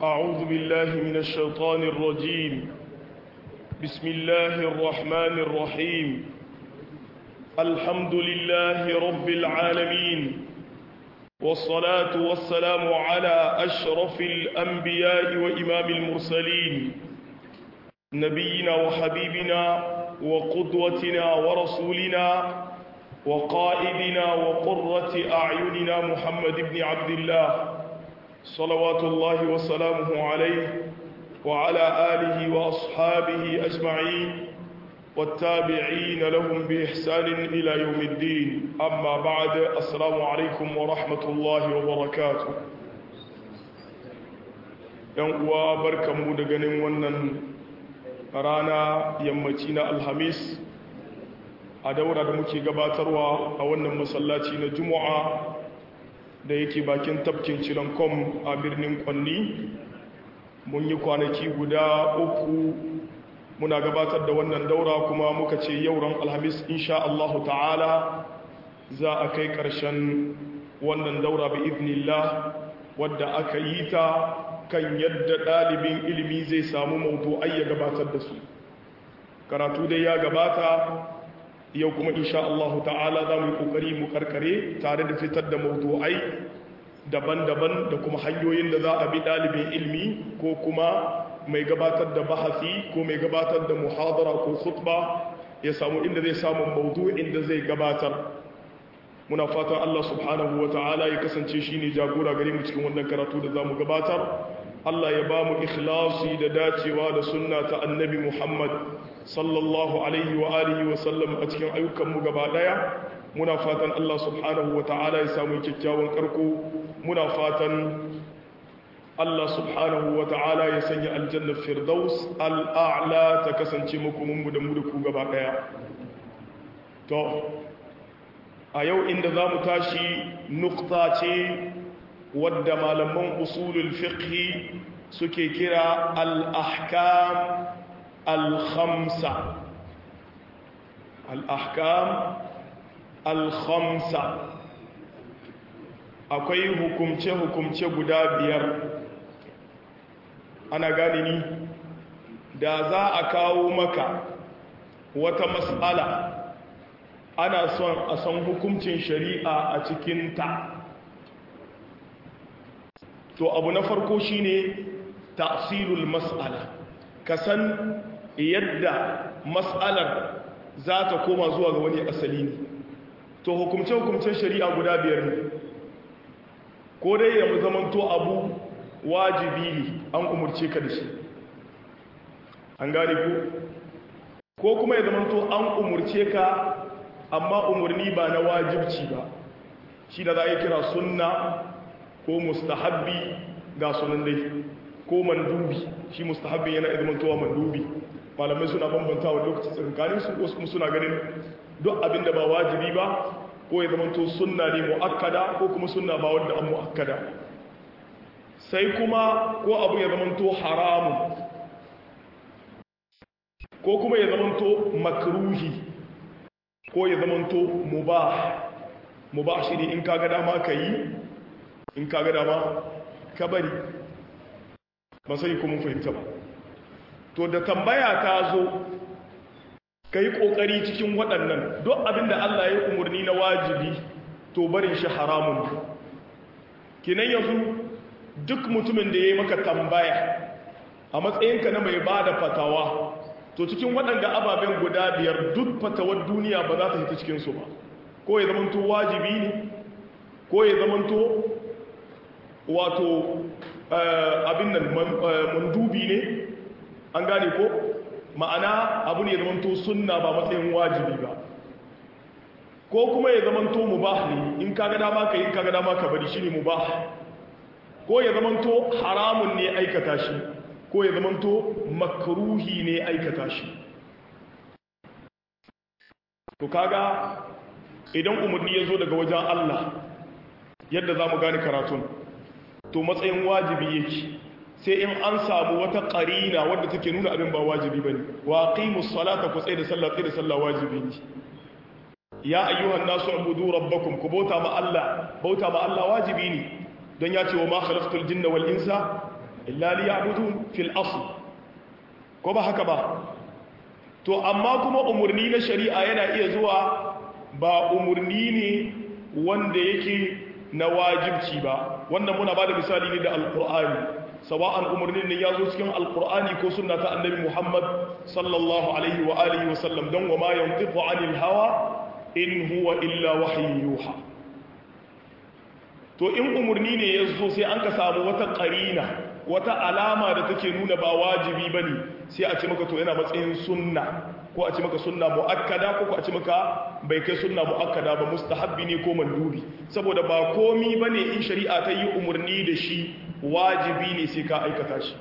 أعوذ بالله من الشيطان الرجيم بسم الله الرحمن الرحيم الحمد لله رب العالمين والصلاة والسلام على أشرف الأنبياء وإمام المرسلين نبينا وحبيبنا وقدوتنا ورسولنا وقائدنا وقرة أعيننا محمد بن عبد الله صلوات الله وسلامه عليه وعلى آله وأصحابه أجمعين والتابعين لهم بإحسان إلى يوم الدين أما بعد السلام عليكم ورحمة الله وبركاته ينقوى بركة مودغن ونن رانا يمتين الحميس a daura da muke gabatarwa a wannan masallaci na juma'a da yake bakin tafkin cirankom a birnin kwanni mun yi kwanaki guda uku muna gabatar da wannan daura kuma muka ce yauran alhamis insha Allahu ta'ala za a kai ƙarshen wannan daura bi idnillah wadda aka yi ta kan yadda ɗalibin ilimi zai samu maudu'ai ya gabatar da su karatu dai ya gabata yau kuma insha Allah ta'ala za mu yi kokari mu karkare tare da fitar da mawdu'ai daban-daban da kuma hanyoyin da za a bi dalibin ilmi ko kuma mai gabatar da bahasi ko mai gabatar da muhadara ko khutba ya samu inda zai samu mawdu'in da zai gabatar muna fatan Allah subhanahu wa ta'ala ya kasance shine jagora gare mu cikin wannan karatu da zamu gabatar Allah ya ba mu ikhlasi da dacewa da sunna ta annabi Muhammad sallallahu alaihi wa alihi wa sallam a cikin ayyukanmu gaba daya muna fatan Allah subhanahu wa ta'ala ya samu kyakkyawan karko muna fatan Allah subhanahu wa ta'ala ya sanya aljanna firdaus al'a'la ta kasance muku mun da mu da ku gaba daya to a yau inda za mu tashi nukta ce wadda malaman usulul fiqhi suke kira al-ahkam الخمسة الأحكام الخمسة akwai hukumce-hukumce guda biyar ana gani ni da za a kawo maka wata matsala ana son a san hukuncin shari'a a cikinta to abu na farko shine ta'silul mas'ala ka san yadda matsalar za ta koma zuwa ga wani asali ne to hukumce-hukumcen shari'a guda biyar ne ko dai ya zamanto abu wajibi ne an umurce ka da shi an gane ko ko kuma ya zamanto an umurce ka amma umarni ba na wajibci ba shi da za a yi kira sunna ko mustahabbi ga sunan dai ko mandubi shi mustahabbi yana izmantowa mandubi malamai suna bambanta wa lokaci tsakanin su wasu kuma suna ganin duk abinda ba wajibi ba ko ya zamanto sunna ne muakkada ko kuma sunna ba wanda an muakkada sai kuma ko abu ya zamanto haramu ko kuma ya zamanto makruhi ko ya zamanto mubah mubah shi ne in kaga dama ka yi in kaga dama ka bari ba sai kuma fahimta ba to da tambaya ta zo ka yi ƙoƙari cikin waɗannan duk abinda Allah ya umarni na wajibi to barin shi haramun kinan yanzu duk mutumin da ya yi maka tambaya a matsayinka na mai ba da fatawa to cikin waɗanda ababen guda biyar duk fatawar duniya ba za ta hita cikinsu ba ko ya zamanto wajibi ne ko ya zamanto wato abin nan mandubi ne an gane ko ma'ana abu ne ya zamanto sunna ba matsayin wajibi ba ko kuma ya zamanto mubah ne in kaga dama ka yi kaga dama ka bari shine mubah ko ya zamanto haramun ne aikata shi ko ya zamanto makruhi ne aikata shi to kaga idan umarni ya zo daga wajen Allah yadda za mu gane karatun to matsayin wajibi yake sai in an samu wata ƙarina wadda take nuna abin ba wajibi ba ne wa qimus salata ku tsaye da sallah tsaye da sallah wajibi ne ya ayyuhan nasu ubudu rabbakum ku bauta ma Allah bauta ma Allah wajibi ne don ya ce wa ma khalaqtul jinna wal insa illa liya'budun fil asl ko ba haka ba to amma kuma umurni na shari'a yana iya zuwa ba umurni ne wanda yake na wajibci ba wannan muna ba da misali ne da alkur'ani sawa'an umarnin ne ya zo cikin alkur'ani ko sunna ta annabi muhammad sallallahu alaihi wa alihi wa sallam don wa ma yantiqu anil hawa in huwa illa wahyin yuha to in umarni ne ya zo sai an ka samu wata qarina wata alama da take nuna ba wajibi bane sai a ce maka to yana matsayin sunna ko a ce maka sunna muakkada ko ko a ce maka bai kai sunna muakkada ba mustahabbi ne ko mandubi saboda ba komi bane in shari'a ta yi umarni da shi wajibi ne sai ka aikata shi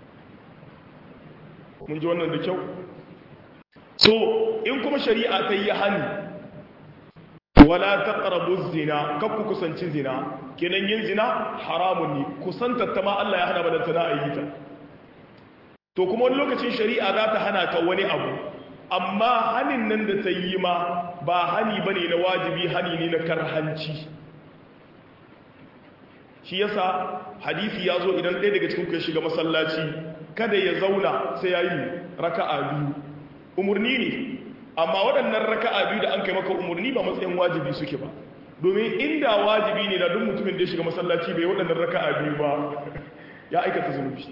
mun ji wannan da kyau so in kuma shari'a ta yi hani wala taqrabu zina kakku kusanci zina kenan yin zina haramun ne kusantar ta ma Allah ya hana badanta na ayyuka to kuma wani lokacin shari'a za ta hana ka wani abu amma hanin nan da ta yi ma ba hani bane na wajibi hani ne na karhanci shi yasa hadisi ya zo idan ɗaya daga cikin ku ya shiga masallaci kada ya zauna sai ya yi raka'a biyu umarni ne amma waɗannan raka'a biyu da an kai maka umarni ba matsayin wajibi suke ba domin inda wajibi ne da duk mutumin da ya shiga masallaci bai waɗannan raka'a biyu ba ya aikata zunubi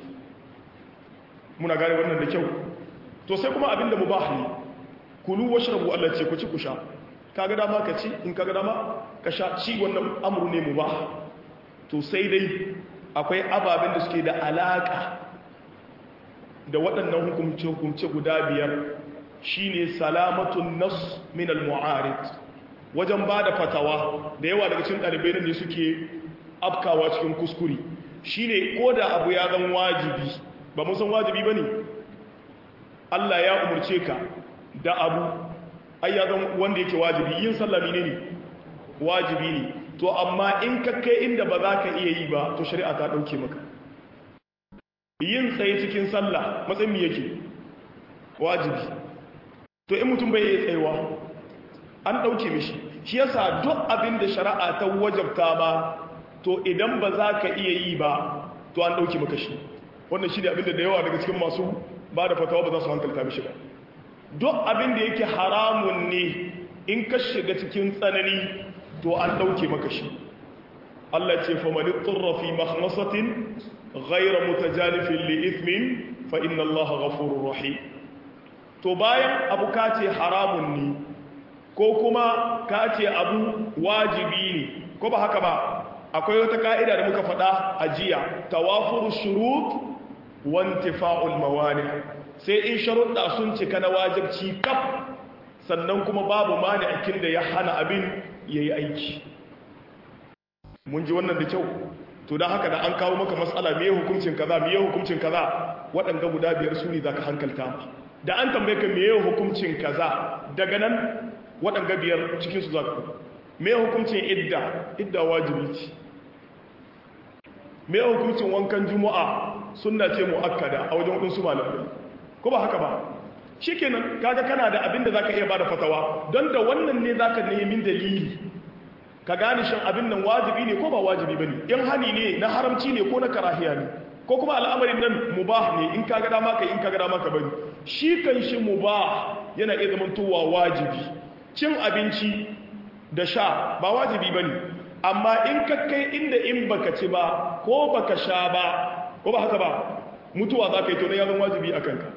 muna gane wannan da kyau to sai kuma abinda mubah ne kulu washrabu Allah ce ku ci ku sha kaga dama ka ci in kaga dama ka sha ci wannan amru ne mubah to sai dai akwai ababen da suke da alaka da waɗannan hukumce-hukumce guda biyar shine salamatun nas min al-mu'arid wajen ba da fatawa da yawa daga cikin ɗalibai ne suke afkawa cikin kuskure shine ko da abu ya zan wajibi ba mun san wajibi bane Allah ya umurce ka da abu ai ya zan wanda yake wajibi yin sallah ne ne wajibi ne to amma in ka kai inda ba za ka iya yi ba to shari'a ta ɗauke maka yin tsaye cikin sallah matsayin yake wajibi to in mutum bai iya tsayewa an ɗauke mishi shi yasa duk abin da shari'a ta wajabta ba to idan ba za ka iya yi ba to an ɗauke maka shi wannan shi ne abin da da yawa daga cikin masu ba da fatawa ba za su hankalta mishi ba duk abin da yake haramun ne in ka shiga cikin tsanani to an ɗauke maka shi Allah ce fa mani turra fi makhmasatin ghayra mutajanifin li ithmin fa inna Allah ghafurur rahim to bayan abu ka ce haramun ne ko kuma ka ce abu wajibi ne ko ba haka ba akwai wata ka'ida da muka faɗa a jiya tawafur shurut wa intifa'ul mawani sai in sharuɗa sun cika na wajibci kaf sannan kuma babu mani'akin da ya hana abin yayi aiki mun ji wannan da kyau to don haka da an kawo maka matsala me hukuncin kaza me hukuncin kaza waɗanda guda biyar su ne za ka hankalta ma da an tambaye ka me hukuncin kaza daga nan waɗanda biyar cikinsu za ka me hukuncin idda idda wajibi ce me hukuncin wankan juma'a sunna ce mu'akkada a wajen waɗansu malamai ko ba haka ba shikenan kaga kana da abin da zaka iya bada fatawa don da wannan ne zaka nemi dalili ka gane shin abin nan wajibi ne ko ba wajibi bane in hani ne na haramci ne ko na karahiya ne ko kuma al'amarin nan mubah ne in kaga dama kai in kaga dama ka bari shi kan shi mubah yana iya zamantowa wajibi cin abinci da sha ba wajibi bane amma in ka kai inda in baka ci ba ko baka sha ba ko ba haka ba mutuwa za ka yi to ne ya zama wajibi a kanka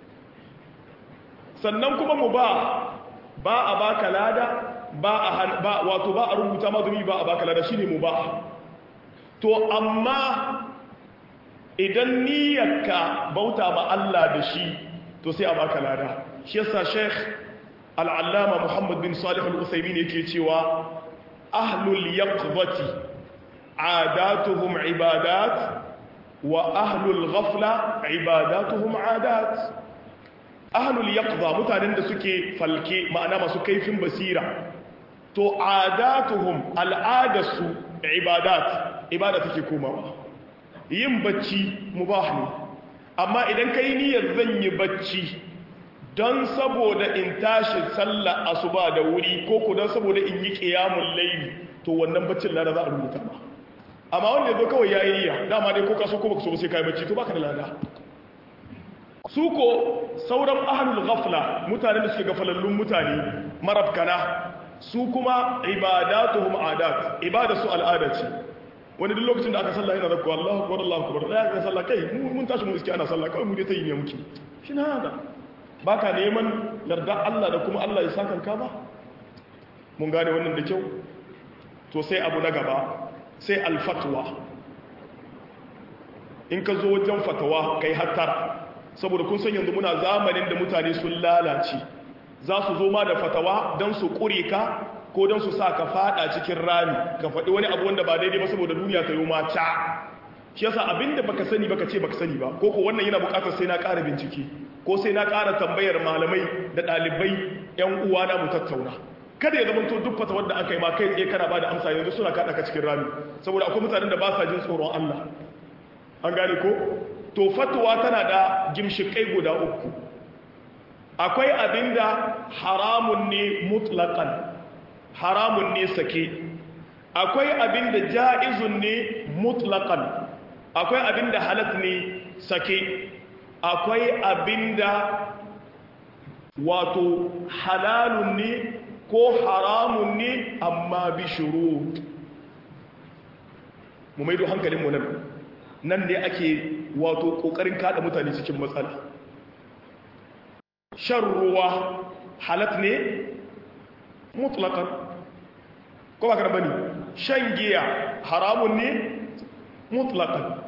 sannan kuma mubah ba a baka lada ba a ba wato ba a rubuta mazumi ba a baka lada shine mubah to amma idan niyyarka bauta ma Allah da shi to sai a baka lada shi yasa Sheikh Al-Allama Muhammad bin Salih Al-Uthaymeen yake cewa ahlul yaqzati adatuhum ibadat wa ahlul ghafla ibadatuhum adat ahlul yaqza mutanen da suke falke ma'ana masu kaifin basira to adatuhum al'adasu ibadat ibada take komawa yin bacci mubah ne amma idan kai niyyar zan yi bacci don saboda in tashi sallah asuba da wuri ko ku don saboda in yi qiyamul layli to wannan baccin lada za a rubuta ba amma wanda ya zo kawai ya yi ya dama dai ko ka so ko baka so sai ka yi bacci to baka da lada su ko sauran ahlul ghafla mutanen da suke gafalallun mutane marafkana su kuma ibadatuhum adat ibadatu al'ada ce wani duk lokacin da aka sallah yana zakko Allahu akbar Allahu akbar da aka sallah kai mun tashi mun iske ana sallah kawai mu dai tayi ne muke shi na haka baka neman yarda Allah da kuma Allah ya saka ka ba mun gane wannan da kyau to sai abu na gaba sai al-fatwa in ka zo wajen fatawa kai hattara saboda kun san yanzu muna zamanin da mutane sun lalace za su zo ma da fatawa don su ƙure ka ko don su sa ka fada cikin rami ka faɗi wani abu wanda ba daidai ba saboda duniya ta yi ma ca shi yasa abinda baka sani baka ce baka sani ba ko ko wannan yana buƙatar sai na ƙara bincike ko sai na ƙara tambayar malamai da ɗalibai ƴan uwa na mu tattauna kada ya zama to duk fatawar da aka yi ma kai tsaye kana ba da amsa yanzu suna kaɗa ka cikin rami saboda akwai mutanen da ba sa jin tsoron Allah an gane ko to fatuwa tana da gimshikai guda uku akwai abinda haramun ne mutlaqan haramun ne sake akwai abinda ja'izun ne mutlaqan akwai abinda halat ne sake akwai abinda wato halalun ne ko haramun ne amma bi shurut mu maido hankalinmu nan nan ne ake wato kokarin kada mutane cikin matsala shan ruwa halat ne mutlaqan ko ba ka bane shan giya haramun ne mutlaqan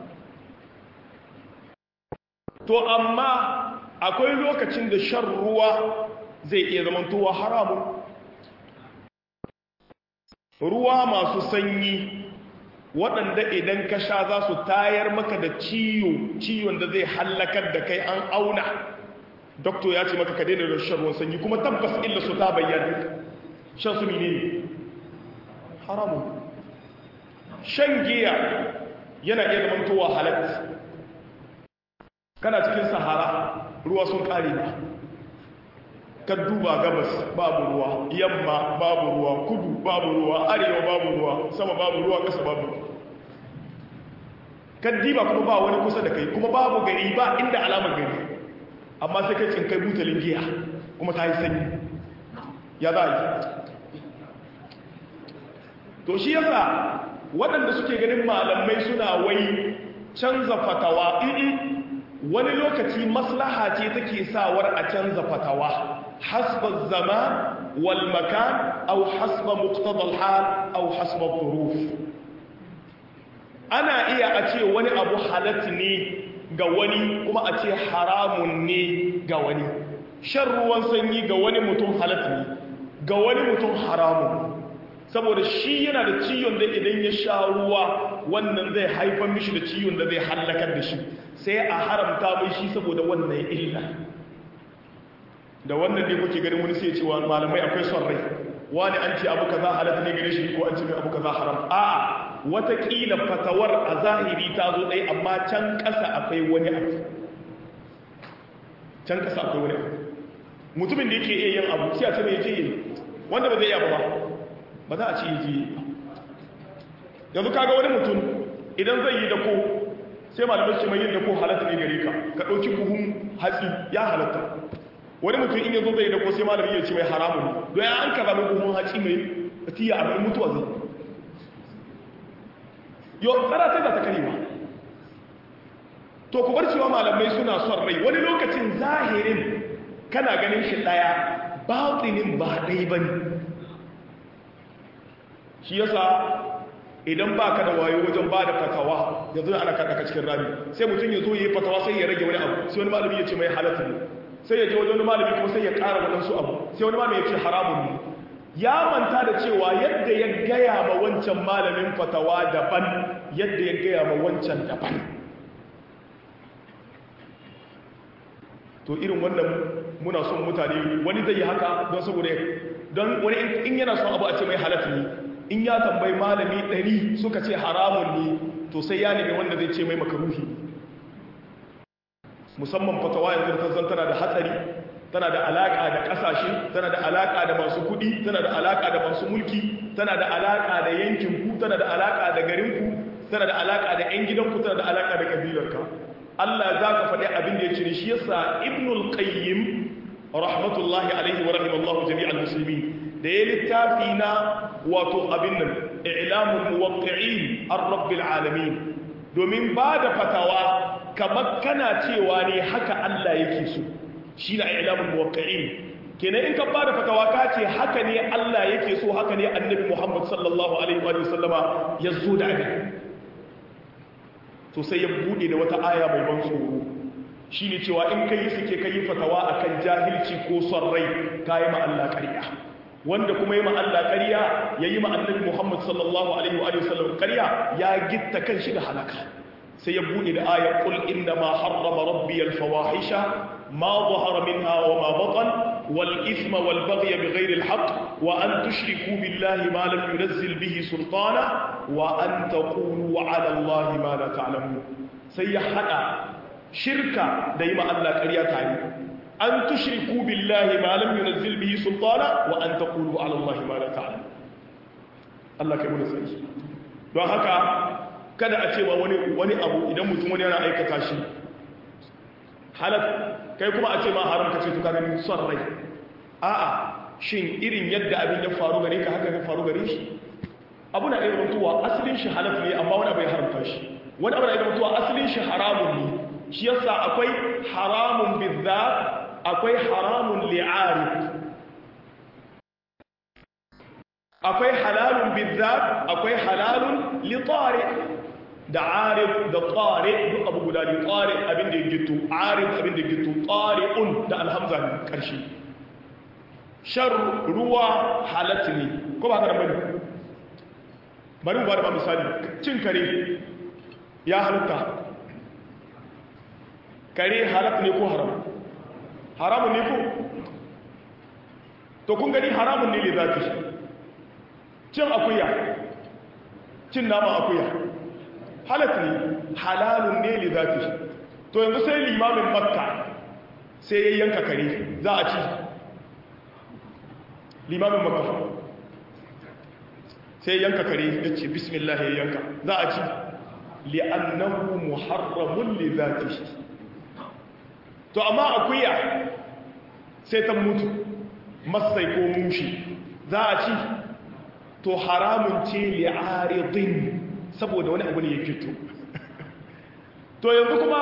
to amma akwai lokacin da shan ruwa zai iya zamantowa haramun ruwa masu sanyi waɗanda idan ka sha za su tayar maka da ciwo ciwon da zai hallakar da kai an auna doktor ya ce maka ka daina da shan ruwan sanyi kuma tabbas illa su ta bayyana shan su ne haramun shan giya yana iya zamantowa halatta kana cikin sahara ruwa sun ƙare ba ka duba gabas babu ruwa yamma babu ruwa kudu babu ruwa arewa babu ruwa sama babu ruwa ƙasa babu ruwa ka diba kuma ba wani kusa da kai kuma babu gari ba inda alamar gari amma sai kai cinkai butalin giya kuma ta yi sanyi ya za a yi to shi yasa waɗanda suke ganin malamai suna wai canza fatawa iri wani lokaci maslaha ce take sawar a canza fatawa حسب الزمان والمكان أو حسب مقتضى الحال أو حسب الظروف أنا إيا أتي وني أبو حالتني قواني كما أتي حرام ني قواني شر وانسني قواني متون حالتني قواني متون حرام saboda shi yana da ciyon da idan ya sha ruwa wannan zai haifar mishi da ciyon da zai hallakar da shi sai a haramta mai shi saboda wannan illa da wannan ne kuke ganin wani sai cewa malamai akwai son rai wani an ce abu kaza halatta ne gare shi ko an ce mai abu kaza haram a'a watakila fatawar a zahiri ta zo ɗaya amma can ƙasa akwai wani abu can ƙasa akwai wani abu mutumin da yake iya yin abu sai a ce mai yaje yi wanda ba zai iya ba ba za a ce yaje yi ba yanzu kaga wani mutum idan zai yi dako sai malamai ce mai yin dako halatta ne gare ka ka ɗauki buhun hatsi ya halatta wani mutum in yanzu zai da ko sai malami ya ce mai haramun don ya an kaza mai buhun haci mai tiya a mai mutuwa zai yau tsara ta za ta karewa to ku bar cewa malamai suna son rai wani lokacin zahirin kana ganin shi ɗaya batinin ba ɗai ba ne shi yasa idan ba ka da wayo wajen ba da fatawa yanzu ana kaɗa cikin rami sai mutum ya zo ya yi fatawa sai ya rage wani abu sai wani malami ya ce mai halatta ne sai ya je wajen wani malami kuma sai ya ƙara waɗansu abu sai wani malami ya ce haramun ne ya manta da cewa yadda ya gaya ma wancan malamin fatawa daban yadda ya gaya ma wancan daban to irin wannan muna son mutane wani zai yi haka don saboda don wani in yana son abu a ce mai halatta ne in ya tambayi malami ɗari suka ce haramun ne to sai ya nemi wanda zai ce mai makaruhi musamman fatawa yanzu ta zan tana da hatsari tana da alaka da kasashe tana da alaka da masu kudi tana da alaka da masu mulki tana da alaka da yankin ku tana da alaka da garin ku tana da alaka da ƴan gidanku tana da alaka da kabilarka Allah za ka faɗi abin da ya cire shi yasa ibnul qayyim rahmatullahi alaihi wa rahimallahu jami'al muslimin da ya littafi na wato abin nan i'lamul muwaqqi'in ar-rabbil alamin domin ba da fatawa kamar kana cewa ne haka Allah yake so shi na i'lamul muwaqqi'in kenan in ka ba da fatawa ka ce haka ne Allah yake so haka ne annabi Muhammad sallallahu alaihi wa sallama ya zo da abin to sai ya bude da wata aya mai ban tsoro shine cewa in kai suke kai fatawa akan jahilci ko son rai kai ma Allah ƙarya wanda kuma yi ma Allah ƙarya yayi ma annabi Muhammad sallallahu alaihi wa sallam ƙarya ya gitta kan shi da halaka sai ya bude da ayar qul inna ma harrama rabbi al fawahisha ma zahara minha wa ma batan wal ithma wal baghy bighayri al haqq wa an tushriku billahi ma lam yunzil bihi sultana wa an taqulu ala allahi ma la ta'lamun sai ya hada shirka da yi ma Allah ƙarya tare an tushriku billahi ma lam yunzil bihi sultana wa an taqulu ala allahi ma la ta'lamun Allah kai mu sai don haka kada a cewa wani wani abu idan mutum wani yana aikata shi halal kai kuma a ce ma haram kace to kaga ni son rai a'a shin irin yadda abin ya faru gare ka haka ya faru gare shi abu na iya mutuwa asalin shi halal ne amma wani abu ya haramta shi wani abu na iya mutuwa asalin shi haramun ne shi yasa akwai haramun bizzat akwai haramun li'arif akwai halalun bizzat akwai halalun litari da arif da tsari duk abu guda ne tsari abin da ya gito arif abin da ya gito tsari'un da alhamza ne ƙarshe shan ruwa halatta ne ko ba ka bane bari mu ba da misali cin kare ya halatta kare halatta ne ko haram haramun ne ko to kun gani haramun ne le zafi cin akuya cin nama akuya halat ne halalun ne li zafi to yanzu sai limamin makka sai ya yanka kare za a ci limamin makka sai ya yanka kare ya ce bismillah ya yanka za a ci li'annahu muharramun li zafi to amma akuya sai ta mutu masai ko mushi za a ci to haramun ce li'aridin saboda wani abu ne ya fito to yanzu kuma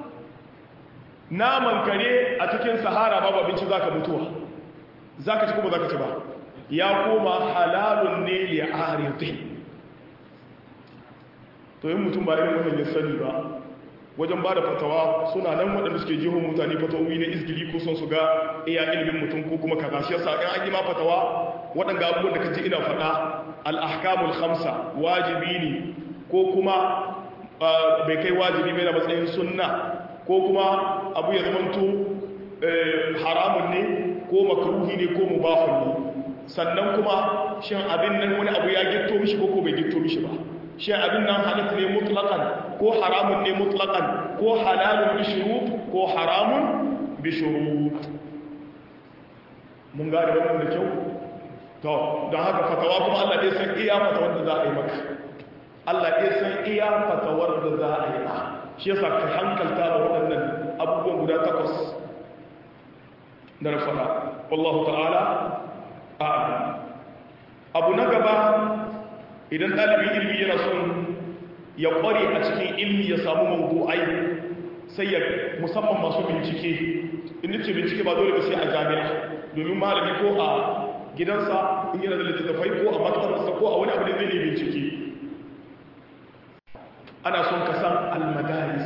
naman kare a cikin sahara babu abinci za ka mutuwa za ka ci kuma za ka ci ba ya koma halalun ne li'aridin to yin mutum ba irin wannan ya sani ba wajen ba da fatawa suna nan waɗanda suke jihon mutane fatawoyi na izgili ko son su ga iya ilimin mutum ko kuma kaza shi yasa in an yi ma fatawa waɗanda abubuwan da ka ji ina faɗa al'ahkamul hamsa wajibi ne ko kuma bai kai wajibi bai na matsayin sunna ko kuma abu ya zamanto haramun ne ko makruhi ne ko mubahun ne sannan kuma shin abin nan wani abu ya gitto mishi ko ko bai gitto mishi ba shi abin nan halatta ne mutlaqan ko haramun ne mutlaqan ko halalun bi shurut ko haramun bi shurut mun gane wannan da kyau to don haka fatawa kuma Allah dai san iya fatawar da za a yi maka Allah dai san iya fatawar da za a yi ma shi yasa ka hankalta da waɗannan abubuwan guda takwas da na faɗa wallahu ta'ala a'lam abu na gaba idan ɗalibin ilmi yana son ya ƙware a cikin ilmi ya samu mawdu'ai sai ya musamman masu bincike in ce bincike ba dole ba sai a jami'a domin malami ko a gidansa in yana da littattafai ko a maktabarsa ko a wani abu da zai ne bincike ana son ka san almadaris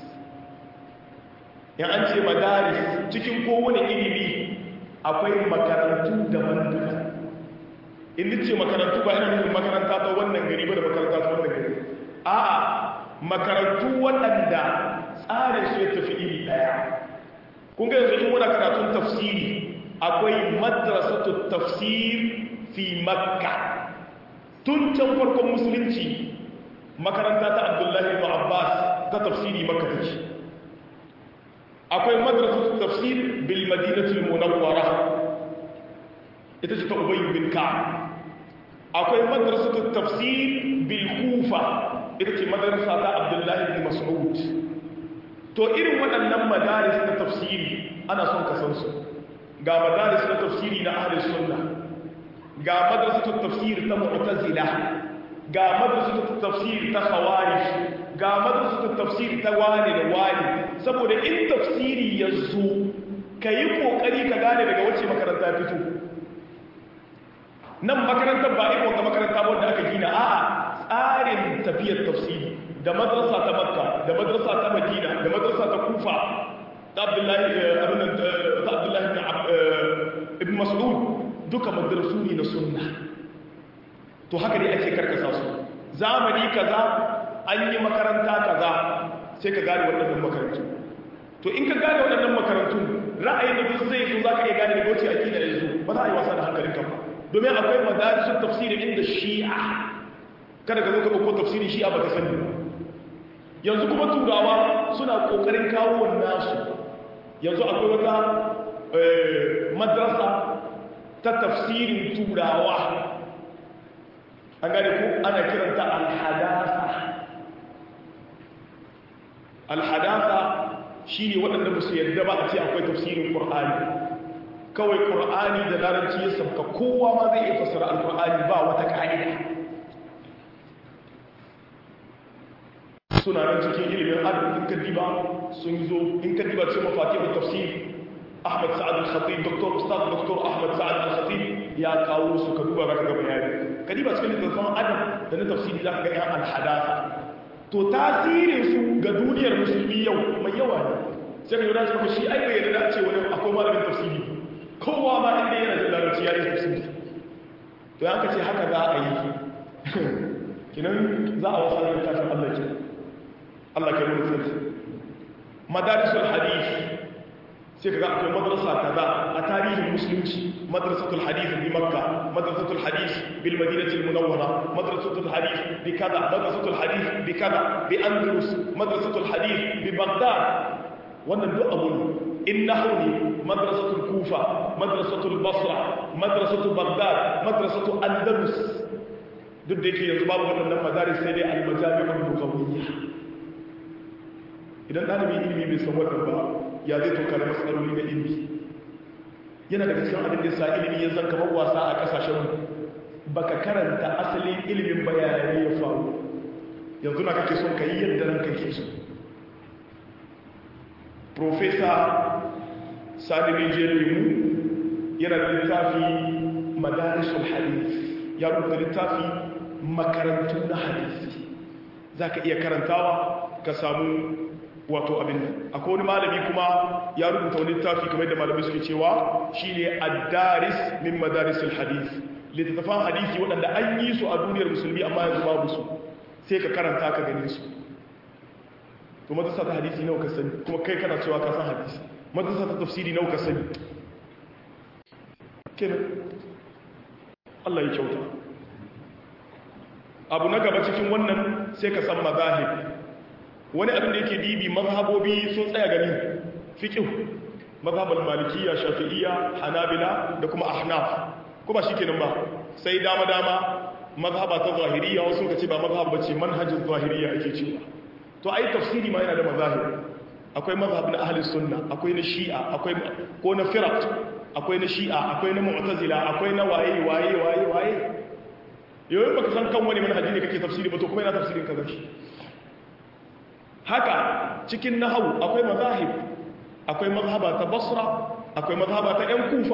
ya an ce madaris cikin kowane ilimi akwai makarantu daban-daban in ce makarantu ba ina nufin makaranta ta wannan gari ba da makaranta ta wannan gari a'a makarantu waɗanda tsarin su ya tafi iri ɗaya kun ga yanzu in muna karatun tafsiri akwai madrasatu tafsir fi makka tun can farkon musulunci makaranta ta abdullahi ibn abbas ta tafsiri makka take akwai madrasatu tafsir bil madinatul munawwara ita ce ta ubayy bin ka'ab akwai madrasatu tafsir bil kufa ita ce madarasa ta abdullahi bin mas'ud to irin waɗannan madaris na tafsiri ana son ka san su ga madaris na tafsiri na ahli sunna ga madrasatul tafsir ta mu'tazila ga madrasatul tafsir ta khawarij ga madrasatul tafsir ta wani da wani saboda in tafsiri yazo kayi kokari ka gane daga wacce makaranta ya fito nan makarantar ba irin wata makaranta wanda aka gina a'a tsarin tafiyar tafsiri da madrasa ta makka da madrasa ta madina da madrasa ta kufa ta abdullahi ta abdullahi ibn mas'ud duka madrasu ne na sunna to haka ne ake karkasa su zamani kaza an yi makaranta kaza sai ka gane waɗannan makarantu to in ka gane waɗannan makarantu ra'ayin da duk zai zo za ka iya gane da goce akida yanzu ba za a yi wasa da hankalin ka ba domin akwai madarisun tafsiri inda shi'a kada ka zo ka ɗauko tafsirin shi'a ba ka sani yanzu kuma turawa suna ƙoƙarin kawo nasu yanzu akwai wata madrasa ta tafsirin turawa an gane ku ana kiranta alhadasa alhadasa shi ne waɗanda ba su yadda ba a ce akwai tafsirin ƙur'ani kawai ƙur'ani da larabci ya sabka kowa ma zai iya fassara alƙur'ani ba wata ƙa'ida suna nan cikin ilimin adab in ka diba sun zo in ka diba cikin mafatihun tafsir Ahmad Sa'ad al-Khatib Dr. Ustaz Dr. Ahmad Sa'ad al-Khatib ya kawo su ka duba zaka ga bayani ka diba cikin littafin adab da na tafsiri zaka ga yan al-hadatha to tasirin su ga duniyar musulmi yau mai yawa ne sai ka yura shi shi ai bai yarda a ce wani akwai malamin tafsiri kowa ma inda yana da larabci ya yi tafsiri to ya ce haka za a yi kinan za a wasa da tashin Allah ke Allah ke wani sarki madarisul hadith sai kaga akwai madrasa kaza a tarihin musulunci madrasatul hadith bi makka madrasatul hadith bil madinati al munawwara madrasatul hadith bi kaza madrasatul hadith bi kaza bi andalus madrasatul hadith bi baghdad wannan duk abu innahu ne madrasatul kufa madrasatul basra madrasatul baghdad madrasatul andalus duk da yake yanzu babu waɗannan madaris sai dai al-majami'ul lughawiyya idan ɗalibin ilimi bai san wannan ba ya zai toka da matsaloli na ilimi yana daga cikin abin da sa ilimi ya zan kamar wasa a ƙasashen baka karanta asalin ilimin bayanai ya faru yanzu na kake son ka yi yadda nan kake so profesa sani rijiyar limu yana da littafi madarisul hadith ya rubuta littafi makarantu na hadisi za ka iya karantawa ka samu wato abin nan akwai wani malami kuma ya rubuta wani littafi kamar da malamai suke cewa shine ad-daris min madarisil hadith littattafan hadisi waɗanda an yi su a duniyar musulmi amma yanzu babu su sai ka karanta ka gane su to madrasa ta hadisi nawa ka sani kuma kai kana cewa ka san hadisi madrasa ta tafsiri nawa ka sani kenan Allah ya kyauta abu na gaba cikin wannan sai ka san mazahib wani abin da yake dibi mazhabobi sun tsaya gani fiqh mazhabal malikiyya shafi'iyya hanabila da kuma ahnaf ko ba shikenan ba sai dama dama mazhaba ta zahiriyya wasu kace ba mazhab bace manhajin zahiriyya ake cewa to ai tafsiri ma yana da mazahib akwai mazhab na ahli sunna akwai na shi'a akwai ko na firaq akwai na shi'a akwai na mu'tazila akwai na waye waye waye waye yau baka san kan wani manhaji ne kake tafsiri ba to kuma yana tafsirin kaza shi haka cikin nahawu akwai mazahib akwai mazhaba ta basra akwai mazhaba ta yan kufa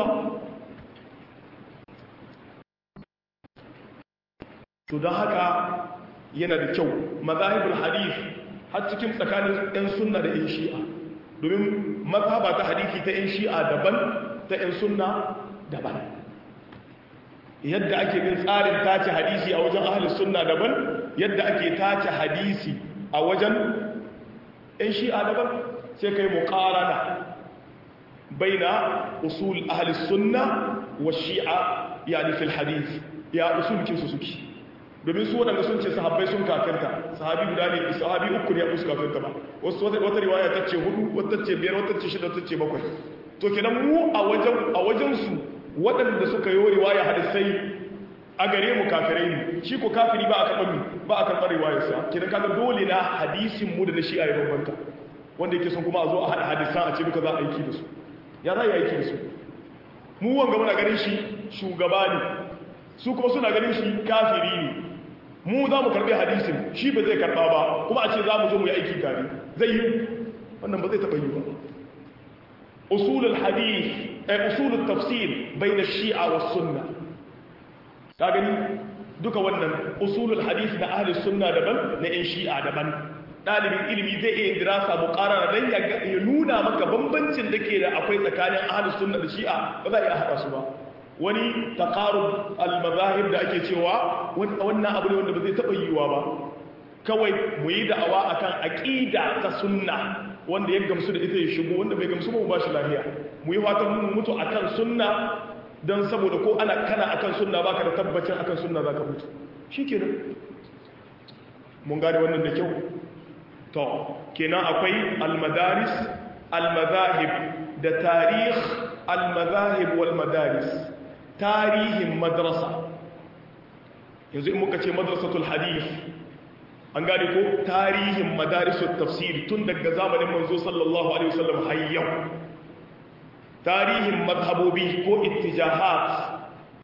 to don haka yana da kyau mazahibul hadith har cikin tsakanin yan sunna da yan shi'a domin mazhaba ta hadithi ta yan shi'a daban ta yan sunna daban yadda ake bin tsarin tace hadisi a wajen ahalus sunna daban yadda ake tace hadisi a wajen ‘yan shi'a daban sai kai muƙarana bai na usul ahalis sunna wa shi'a ya nufin hadith ya usulkin su suke domin su waɗanda sun ce sahabbai sun kafirta sahabi guda ne sahabi uku ne a musu kafirta ba wasu wata riwaya ta ce hudu wata ce biyar wata ce shida wata ce bakwai to kenan mu a wajen su waɗanda suka yi riwaya hadisai a gare mu kafirai ne shi ko kafiri ba a karɓar mi ba a karɓar riwayarsa kidan kaga dole na hadisin mu da na shi'a ya bambanta wanda yake son kuma a zo a haɗa hadisan a ce duka za a aiki da su ya za a yi aiki da su mu wanga muna ganin shi shugaba ne su kuma suna ganin shi kafiri ne mu za mu karɓi hadisin shi ba zai karɓa ba kuma a ce za mu zo mu yi aiki tare zai yi wannan ba zai taɓa yi ba usulul hadith eh usulul tafsir bayna shi'a was sunna ka gani duka wannan usulul hadith na ahli sunna daban na yan shi'a daban dalibin ilimi zai iya dirasa muqarara dan ya nuna maka bambancin da ke da akwai tsakanin ahli sunna da shi'a ba za a iya haɗa su ba wani taqarub al-mazahib da ake cewa wannan abu ne wanda ba zai taɓa yiwuwa ba kawai mu yi da'awa akan aqida ta sunna wanda ya gamsu da ita ya shigo wanda bai gamsu ba mu bashi lafiya mu yi fatan mu mutu akan sunna dan saboda ko ana kana akan sunna baka da tabbacin akan sunna zaka mutu shikenan mun gane wannan da kyau to kenan akwai al-madaris al-madahib da tarikh al-madahib wal madaris tarihin madrasa yanzu in muka ce madrasatul hadith an gane ko tarihin madarisul tafsiri tun daga zamanin manzo sallallahu alaihi wasallam har yau tarihin mazhabobi ko ittijahat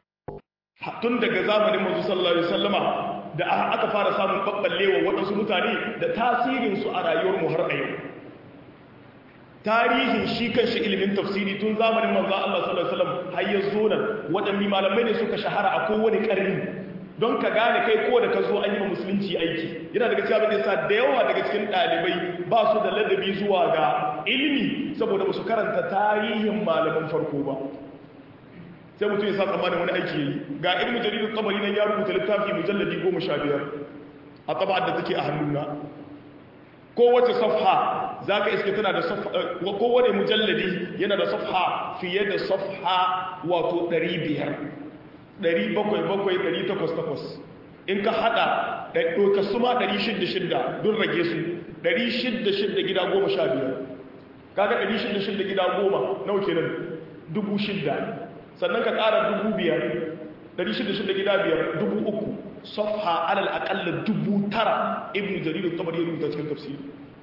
tun daga zamanin manzo sallallahu alaihi wasallama da aka fara samun babballewa waɗansu mutane da tasirin su a rayuwar mu har a yau tarihin shi kanshi ilimin tafsiri tun zamanin manzo Allah sallallahu alaihi wasallam har ya zo nan waɗanne malamai ne suka shahara a kowane ƙarni don ka gane kai ko da ka zo an yi ma musulunci aiki yana daga cikin abin da yasa da yawa daga cikin ɗalibai ba su da ladabi zuwa ga ilimi saboda ba su karanta tarihin malaman farko ba sai mutum ya sa tsammanin wani aiki yayi ga ilmu jaridar tabari nan ya rubuta littafi mujalladi goma sha biyar a taba'ar da take a hannuna kowace safha za ka iske tana da safha kowane mujalladi yana da safha fiye da safha wato ɗari biyar 700-800 in ka hada ɗauka su ma 600 don rage su 600 gida 15 kaga 600 gida 10 nau kenan 6,000 sannan ka ƙara 5,000 600 gida 5 3,000 safha alal aƙalla 9,000 ibn jaridu tabar yi rubuta cikin tafsiri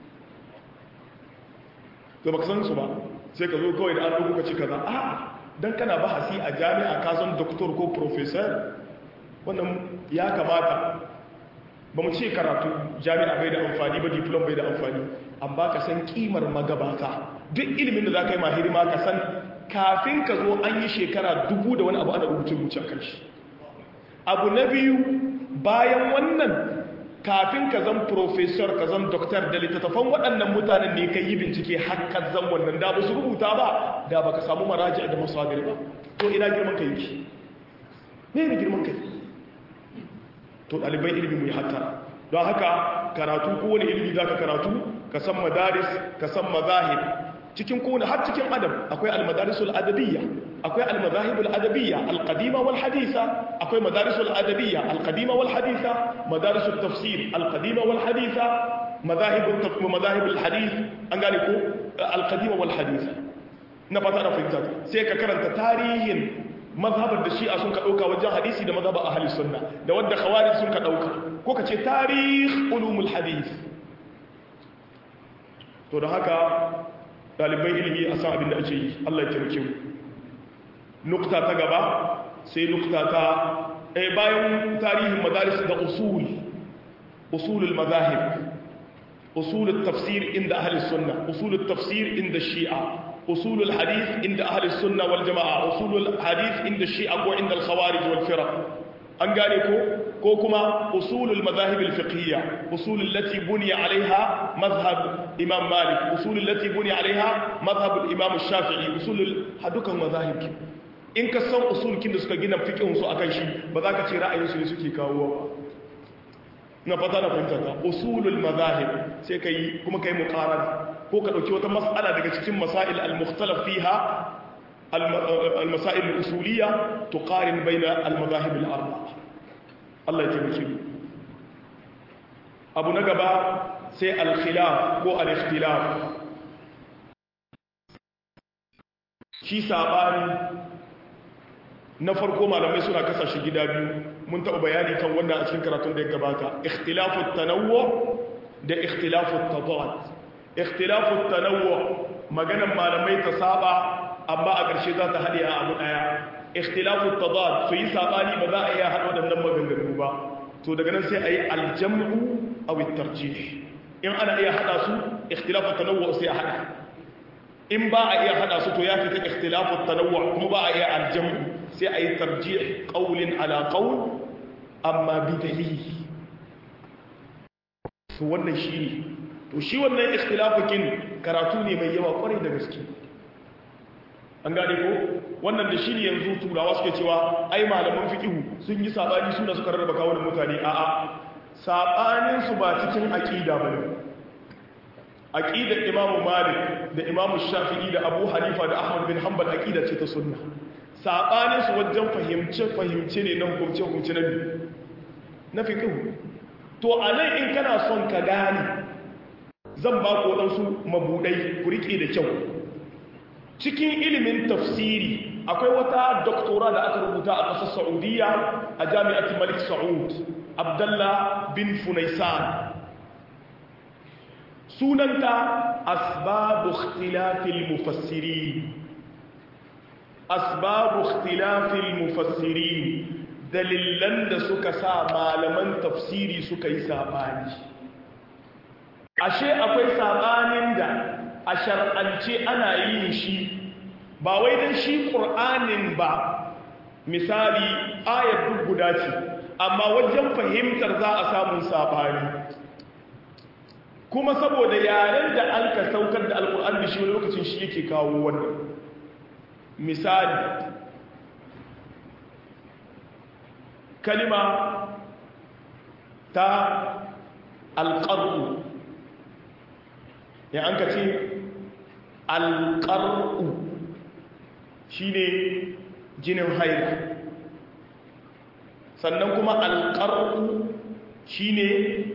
ga baka san su ba sai ka zo kawai da an rubuka ce kaza a'a don kana bahasi a jami'a ka zan doktor ko professor wannan ya kamata ba mu ce karatu jami'a bai da amfani ba diplom bai da amfani amma ka san kimar magabata duk ilimin da za ka yi mahiri ma ka san kafin ka zo an yi shekara dubu da wani abu ana rubuce rubuce a kan shi abu na biyu bayan wannan kafin ka zan professor ka zan doktor da littattafan waɗannan mutanen ne ka yi bincike hakan zan wannan da ba su rubuta ba da ba ka samu maraji da masadir ba to ina girman ka yake ne ne girman ka to ɗalibai ilimi mu yi hatta don haka karatu ko wani ilimi za ka karatu ka san madaris ka san mazahib cikin kowane har cikin adam akwai almadarisul adabiyya akwai almazahibul adabiyya alqadima wal haditha akwai madarisul adabiyya alqadima wal haditha madarisul tafsir alqadima wal haditha madahibul tafsir madahibul hadith an gane ko alqadima wal haditha na fata na fahimta sai ka karanta tarihin mazhabar da shi'a sun ka dauka wajen hadisi da mazhabar ahli sunna da wanda khawarij sun ka dauka ko ka ce tarih ulumul hadith to da haka ɗaliban ilimi a san abin da ake yi Allah ya taimake mu nukta ta gaba sai nukta ta eh bayan tarihin madaris da usul usulul mazahib usulul tafsir inda ahli sunna usulul tafsir inda shi'a usulul hadith inda ahli sunna wal jama'a usulul hadith inda shi'a ko inda al khawarij wal firaq an gane ko ko kuma usulul mazahib al-fiqhiyya usul allati buniya alaiha mazhab imam malik usul allati buniya alaiha mazhab al-imam shafi'i usul hadukan mazahib in ka san usul kin da suka gina fiqhun su akan shi ba za ka ce ra'ayin su ne suke kawo ba na fata na fahimta ta usulul mazahib sai kai kuma kai muqarana ko ka dauki wata mas'ala daga cikin masail al-mukhtalaf fiha المسائل الأصولية تقارن بين المذاهب الأربعة الله يتبكي أبو نقبة سي الخلاف هو الاختلاف شي سابان na farko malamai suna kasa shi gida biyu mun taɓa bayani kan wannan a cikin karatun da ya gabata ikhtilafu tanawwu da ikhtilafu tadad ikhtilafu tanawwu maganan malamai ta saba amma a ƙarshe za ta haɗe a abu ɗaya ikhtilafu tadad su yi sabani ba za a iya haɗa waɗannan maganganu ba to daga nan sai a yi aljam'u aw at-tarjih in ana iya haɗa su ikhtilafu tanawwu sai a haɗa in ba a iya hada su to ya fita ikhtilafu tanawwu kuma ba a iya aljamu sai a yi tarjih qawlin ala qawl amma bi dalili to wannan shi to shi wannan ikhtilafukin karatu ne mai yawa kwarai da gaske an gane ko wannan da shi ne yanzu turawa suke cewa ai malaman fiqhu sun yi sabani suna suka rarraba kawunan mutane a'a sabanin su ba cikin aqida bane aqidar imamu malik da imamu shafi'i da abu hanifa da ahmad bin hanbal aqida ce ta sunna sabanin su wajen fahimce fahimce ne na hukumce hukumce na na fiqh to anan in kana son ka gane zan ba ku wadansu mabudai ku rike da kyau cikin ilimin tafsiri akwai wata doktora da aka rubuta a ƙasar saudiya a jami'atul malik saud abdullah bin funaisan sunanta asbabu ikhtilafil mufassirin asbabu ikhtilafil mufassirin dalilan da suka sa malaman tafsiri suka yi sabani ashe akwai sabanin da a shar'ance ana yin shi ba wai dan shi qur'anin ba misali ayat duk guda ce amma wajen fahimtar za a samu sabani kuma saboda yaren da an ka saukar da alkur'an da shi wani lokacin shi yake kawo wannan misali kalima ta alƙar'u ya an ka ce alƙar'u shi ne jinin haila sannan kuma alƙar'u shi ne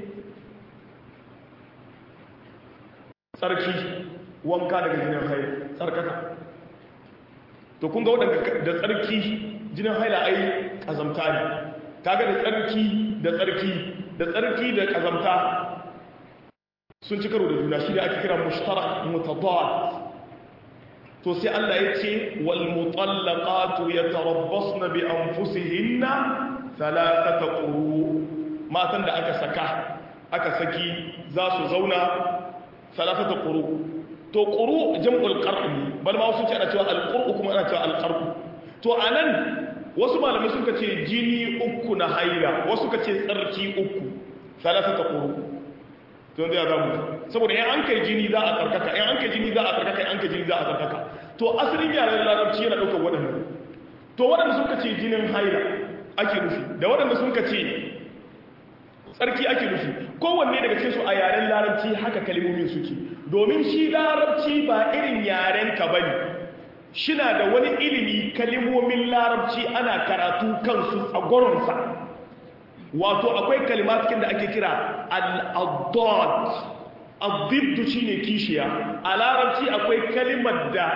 tsarki wanka daga jinin haila tsarkaka to kun ga waɗanda da tsarki jinin haila ai ƙazamta ne kaga da tsarki da tsarki da tsarki da ƙazamta sun ci karo da juna shi da ake kira mushtarak mutadad to sai Allah ya ce wal mutallaqatu yatarabbasna bi anfusihinna thalathata quru matan da aka saka aka saki za su zauna thalathata quru to quru jam'ul qar'i bal ma wasu ce ana cewa al-qur'u kuma ana cewa al-qar'u to anan wasu malamai suka ce jini uku na haila wasu ka ce tsarki uku thalathata quru to yanzu ya zamu saboda in an kai jini za a tsarkaka in an kai jini za a tsarkaka in an kai jini za a tsarkaka to asalin yaren larabci yana ɗaukar waɗannan to waɗanda sun ka ce jinin haila ake nufi da waɗanda sun ka ce tsarki ake nufi kowanne daga cikin su a yaren larabci haka kalmomin suke domin shi larabci ba irin yaren ka bane shina da wani ilimi kalmomin larabci ana karatu kansu a gwaronsa wato akwai kalimatikin da ake kira al-addad al-diddu shine kishiya a larabci akwai kalimar da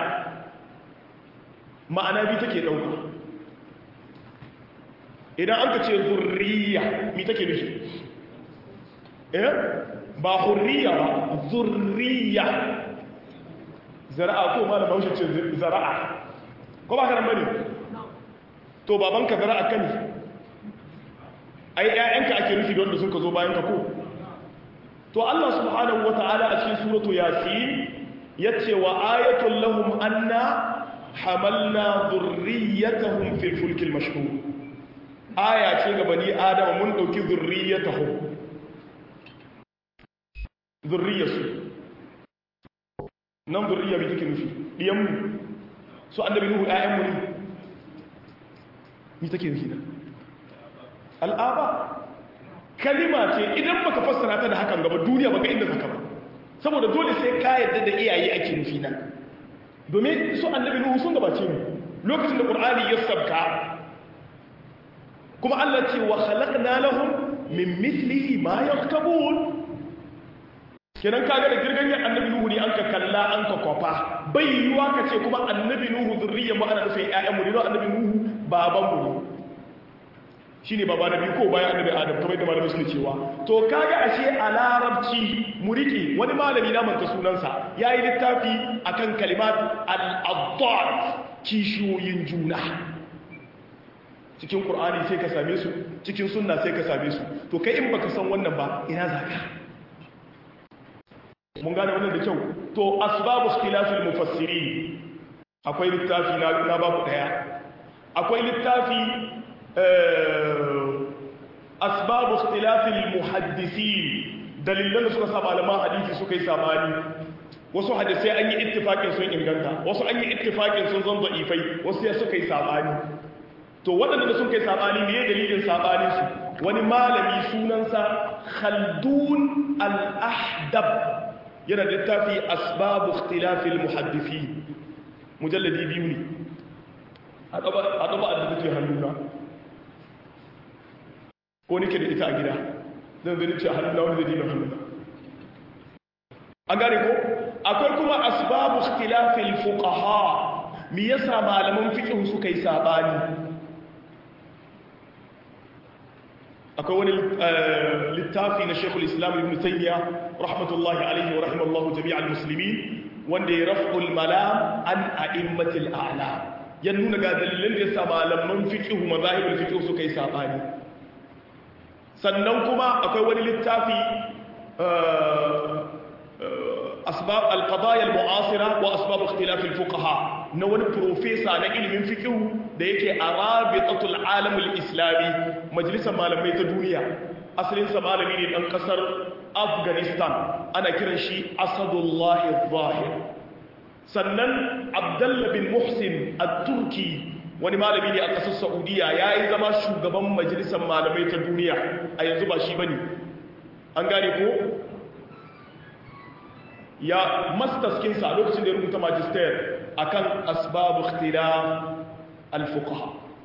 ma'ana bi take dauka idan an ka ce zurriya mi take nufi eh ba hurriya ba zurriya zara'a ko ma da bahaushe ce zara'a ko ba karan bane to babanka zara'a kan ai ƴaƴanka ake nufi don da sun ka zo bayan ka ko to Allah subhanahu wata'ala a cikin suratu yasin yace wa ayatul lahum anna hamalna dhurriyyatahum fil fulkil mashhur aya ce ga bani adama mun dauki dhurriyyatahum dhurriyyatu nan dhurriyya bi take nufi diyan mu su annabi nuhu ayyan mu ne ni take nufi nan al'aba kalima ce idan baka fassara ta da hakan gaba duniya baka inda zaka ba saboda dole sai ka yarda da iyaye ake nufi nan domin su annabi nuhu sun gabace mu lokacin da qur'ani ya sabka kuma Allah ce wa khalaqna lahum min mithlihi ma yarkabun kenan kaga da girganyar annabi nuhu ne an ka kalla an ka kwafa bai yiwa ka ce kuma annabi nuhu zurriyar mu ana nufin ƴaƴan mu ne annabi nuhu babanmu ne shi ne baba na biyu ko bayan annabi adam kamar da malamai suke cewa to kaga ashe a larabci mu rike wani malami na manta sunansa ya yi littafi akan kalimat al-addad kishiyoyin juna cikin qur'ani sai ka same su cikin sunna sai ka same su to kai in baka san wannan ba ina zaka mun gane wannan da kyau to asbabu ikhtilafil mufassirin akwai littafi na na babu daya akwai littafi asbabu ikhtilafil muhaddisin dalilan da suka sa malaman hadisi suka yi sabani wasu hadisai an yi ittifaqin sun inganta wasu an yi ittifaqin sun zan da'ifai wasu ya suka yi sabani to waɗanda sun kai sabani ne dalilin sabanin su wani malami sunansa khaldun al-ahdab yana da littafi asbabu ikhtilafil muhaddisi mujalladi biyu ne a ɗaba a da take hannuna ko nake da ita a gida zan zai ce a hannuna wani zai dina hannuna an gane ko akwai kuma asbabu ikhtilafil fuqaha me yasa malaman fiqh suka yi sabani akwai wani littafi na Sheikhul Islam Ibn Taymiyyah rahmatullahi alaihi wa rahimallahu jami'al muslimin wanda ya raf'ul malam an a'immatil a'lam ya nuna ga dalilin da yasa malaman fiqh mazahibul fiqh suka yi sabani sannan kuma akwai wani littafi asbab al-qadaya al-mu'asira wa asbab ikhtilaf al-fuqaha na wani professor na ilimin fiqh da yake a rabitatul alam al-islami majalisar malamai ta duniya asalin sa malami ne dan kasar afghanistan ana kiran shi asadullah al-zahir sannan abdullah bin muhsin at-turki wani malami ne a ƙasar saudiya ya yi zama shugaban majalisar malamai ta duniya a yanzu ba shi ba ne an gane ko ya mastaskinsa a lokacin da ya rubuta magister a kan asbabu khilaf al-fuqaha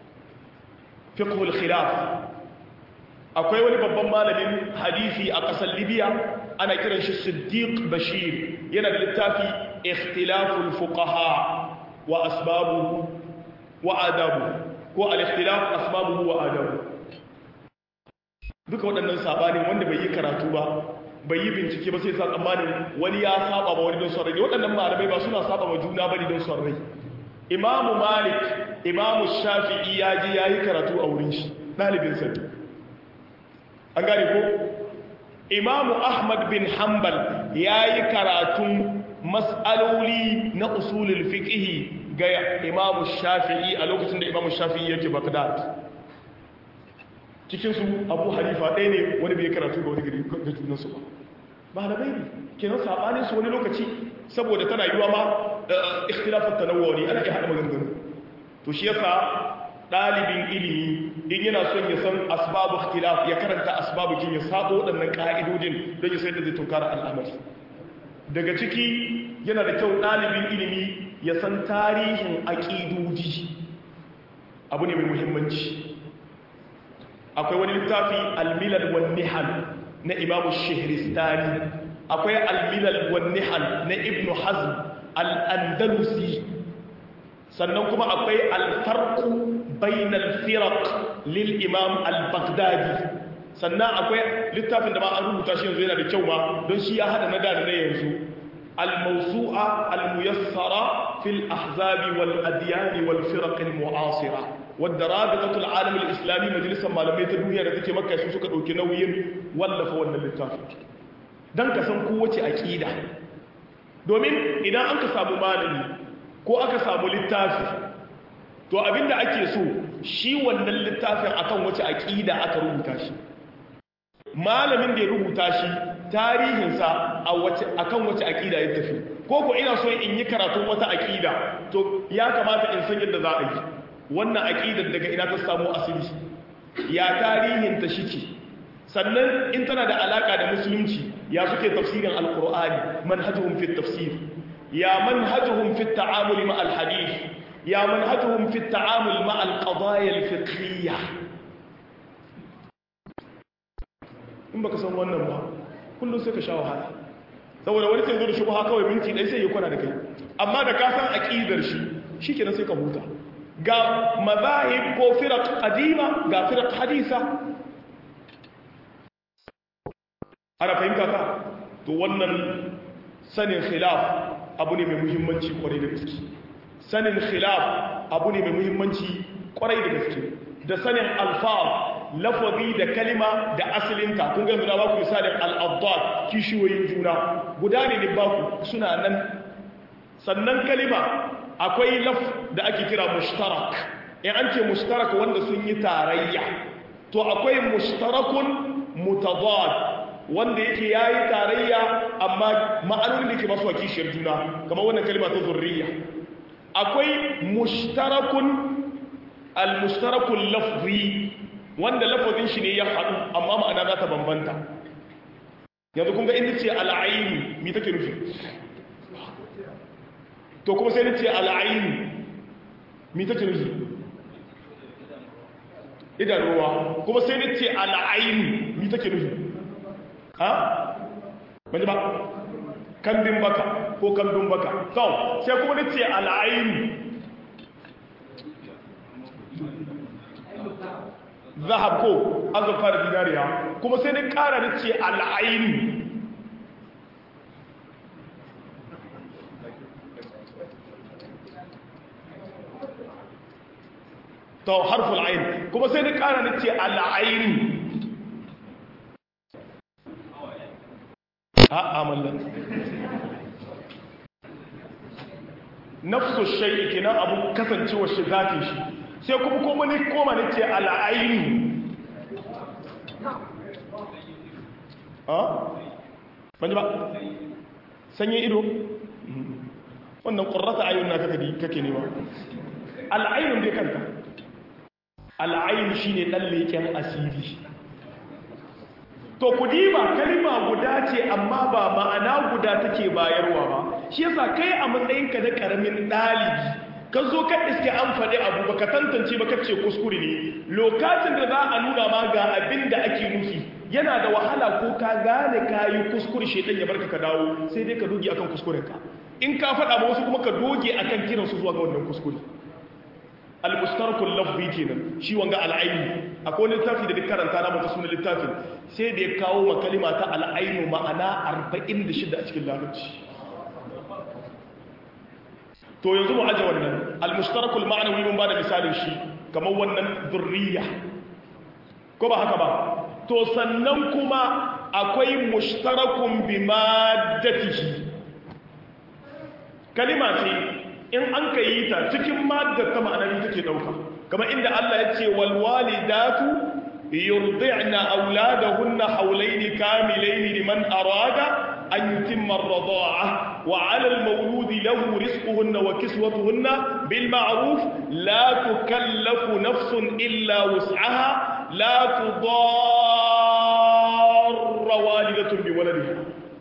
fiqhul khilaf akwai wani babban malamin hadisi a ƙasar libya ana kiran shi siddiq bashir yana da littafi ikhtilaful fuqaha wa asbabu wa adabu ko al-ikhtilaf asbabuhu wa adabu duka waɗannan sabani wanda bai yi karatu ba bai yi bincike ba sai sa tsammanin wani ya saba ba wani don son rai waɗannan malamai ba suna saba ma juna bane don son rai imamu malik imamu shafi'i ya je ya yi karatu a wurin shi ɗalibin sa an gane ko imamu ahmad bin hanbal ya yi karatun mas'aloli na usulul fiqhi ga imamu shafi'i a lokacin da imamu shafi'i yake bagdad cikinsu abu hanifa ɗaya ne wani bai karatu ga wani gari ga junansu ba malamai ne kenan saɓanin su wani lokaci saboda tana yiwa ma ikhtilafin tanawwa ne ana iya haɗa maganganu to shi yasa ɗalibin ilimi in yana son ya san asbabu ikhtilaf ya karanta asbabu kin ya sabo waɗannan ƙa'idodin don ya san da zai tunkara al'amari daga ciki yana da kyau ɗalibin ilimi ya san tarihin aƙidoji abu ne mai muhimmanci akwai wani littafi almilal wan nihal na imamu shihristani akwai almilal wan nihal na ibnu hazm al-andalusi sannan kuma akwai alfarqu bainal firaq lil imam al-baghdadi sannan akwai littafin da ma an rubuta shi yanzu yana da kyau ma don shi ya hada na da na yanzu al-mawsu'a al-muyassara fil ahzabi wal adyan wal firaq al-mu'asira wadda rabitatul alam al-islami majalisar malamai ta duniya da take makka su suka dauki nauyin wallafa wannan littafin dan ka san kowace aqida domin idan an ka samu malami ko aka samu littafi to abinda ake so shi wannan littafin akan wace aqida aka rubuta shi malamin da ya rubuta shi tarihinsa a wace akan wace aqida ya tafi ko ko ina so in yi karatun wata aqida to ya kamata in san yadda za a yi wannan aqidar daga ina ta samu asali ya tarihinta shike sannan in tana da alaka da musulunci ya suke tafsirin alqur'ani manhajuhum fi tafsir ya manhajuhum fi at-ta'amul ma al-hadith ya manhajuhum fi at-ta'amul ma al-qadaya al-fiqhiyya in baka san wannan ba kullum sai ka sha wahala saboda wani sai zo da shubha kawai minti dai sai ya kwana da kai amma da ka san aqidar shi shikenan sai ka huta ga mazahib ko firaq qadima ga firaq hadisa ana fahimta ka to wannan sanin khilaf abu ne mai muhimmanci kwarai da gaske sanin khilaf abu ne mai muhimmanci kwarai da gaske da sanin alfaz lafazi da kalima da asalinta kun ga da ba ku misalin al-addad kishiyoyin juna guda ne ne ba ku suna nan sannan kalima akwai laf da ake kira mushtarak in an ce mushtarak wanda sun yi tarayya to akwai mushtarakun mutadad wanda yake yayi tarayya amma ma'anonin da ke masu kishiyar juna kamar wannan kalima ta zurriya akwai mushtarakun al-mushtarakul lafzi wanda lafazin shi ne ya haɗu amma ma'ana za ta bambanta yanzu kun ga inda ce al'aini mi take nufi to kuma sai ni ce al'aini mi take nufi idanuwa kuma sai ni ce al'aini mi take nufi ha? wani ba kambin baka ko kambin baka sau sai kuma ni ce al'aini zahab ko azurfa da dinariya kuma sai ni kara ni ce al'aini to harful ain kuma sai ni kara ni ce al'aini a amallan nafsu shay'i kenan abu kasancewa shi zatin shi sai kuma kuma ni koma ni ce al'aini ha ban ba sanyin ido wannan ƙurrata ayyun na kake nema al'ainun dai kanta al'ayin shi ne ɗan leƙen asiri to ku diba kalima guda ce amma ba ma'ana guda take bayarwa ba shi yasa kai a matsayinka na ƙaramin ɗalibi ka zo ka iske an faɗi abu ba ka tantance ba ka ce kuskure ne lokacin da za a nuna ma ga abin da ake nufi yana da wahala ko ka gane ka yi kuskure shaidan ya barka ka dawo sai dai ka doge akan kuskurenka in ka faɗa ba wasu kuma ka doge akan kiransu zuwa ga wannan kuskure al-mustarakul lafzi kenan shi wanga al-aini akwai wani littafi da duk karanta na mata sunan littafin sai da ya kawo ma kalima ta al-ainu ma'ana 46 a cikin larabci to yanzu mu aje wannan al-mustarakul ma'nawi mun bada misalin shi kamar wannan zurriya ko ba haka ba to sannan kuma akwai mushtarakun bi maddatihi kalima ce in an ka yi ta cikin maddar ta ma'anari take dauka kamar inda Allah ya ce wal walidatu yurdi'na auladahunna hawlayn kamilayn liman arada an yutimma ar-rida'a wa 'ala al-mawlud lahu rizquhunna wa kiswatuhunna bil ma'ruf la tukallafu nafsun illa wus'aha la tudarra walidatun bi waladiha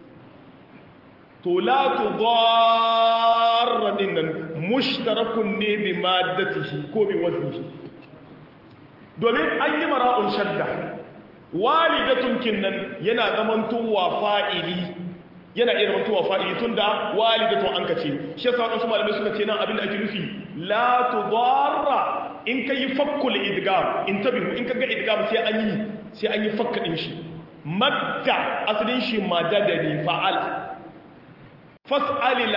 to la tudarra dinnan mushtarakun ne bi maddatihi ko bi waznihi domin an yi mara'un shadda walidatun kinnan yana zamantowa fa'ili yana iya zamantowa fa'ili tunda walidatun an kace shi yasa wadansu malamai suka ce nan abin da ake nufi la tudarra in kai fakkul idgam in tabihu in kaga idgam sai an yi sai an yi fakka din shi madda asalin shi madadani fa'ala fas'alil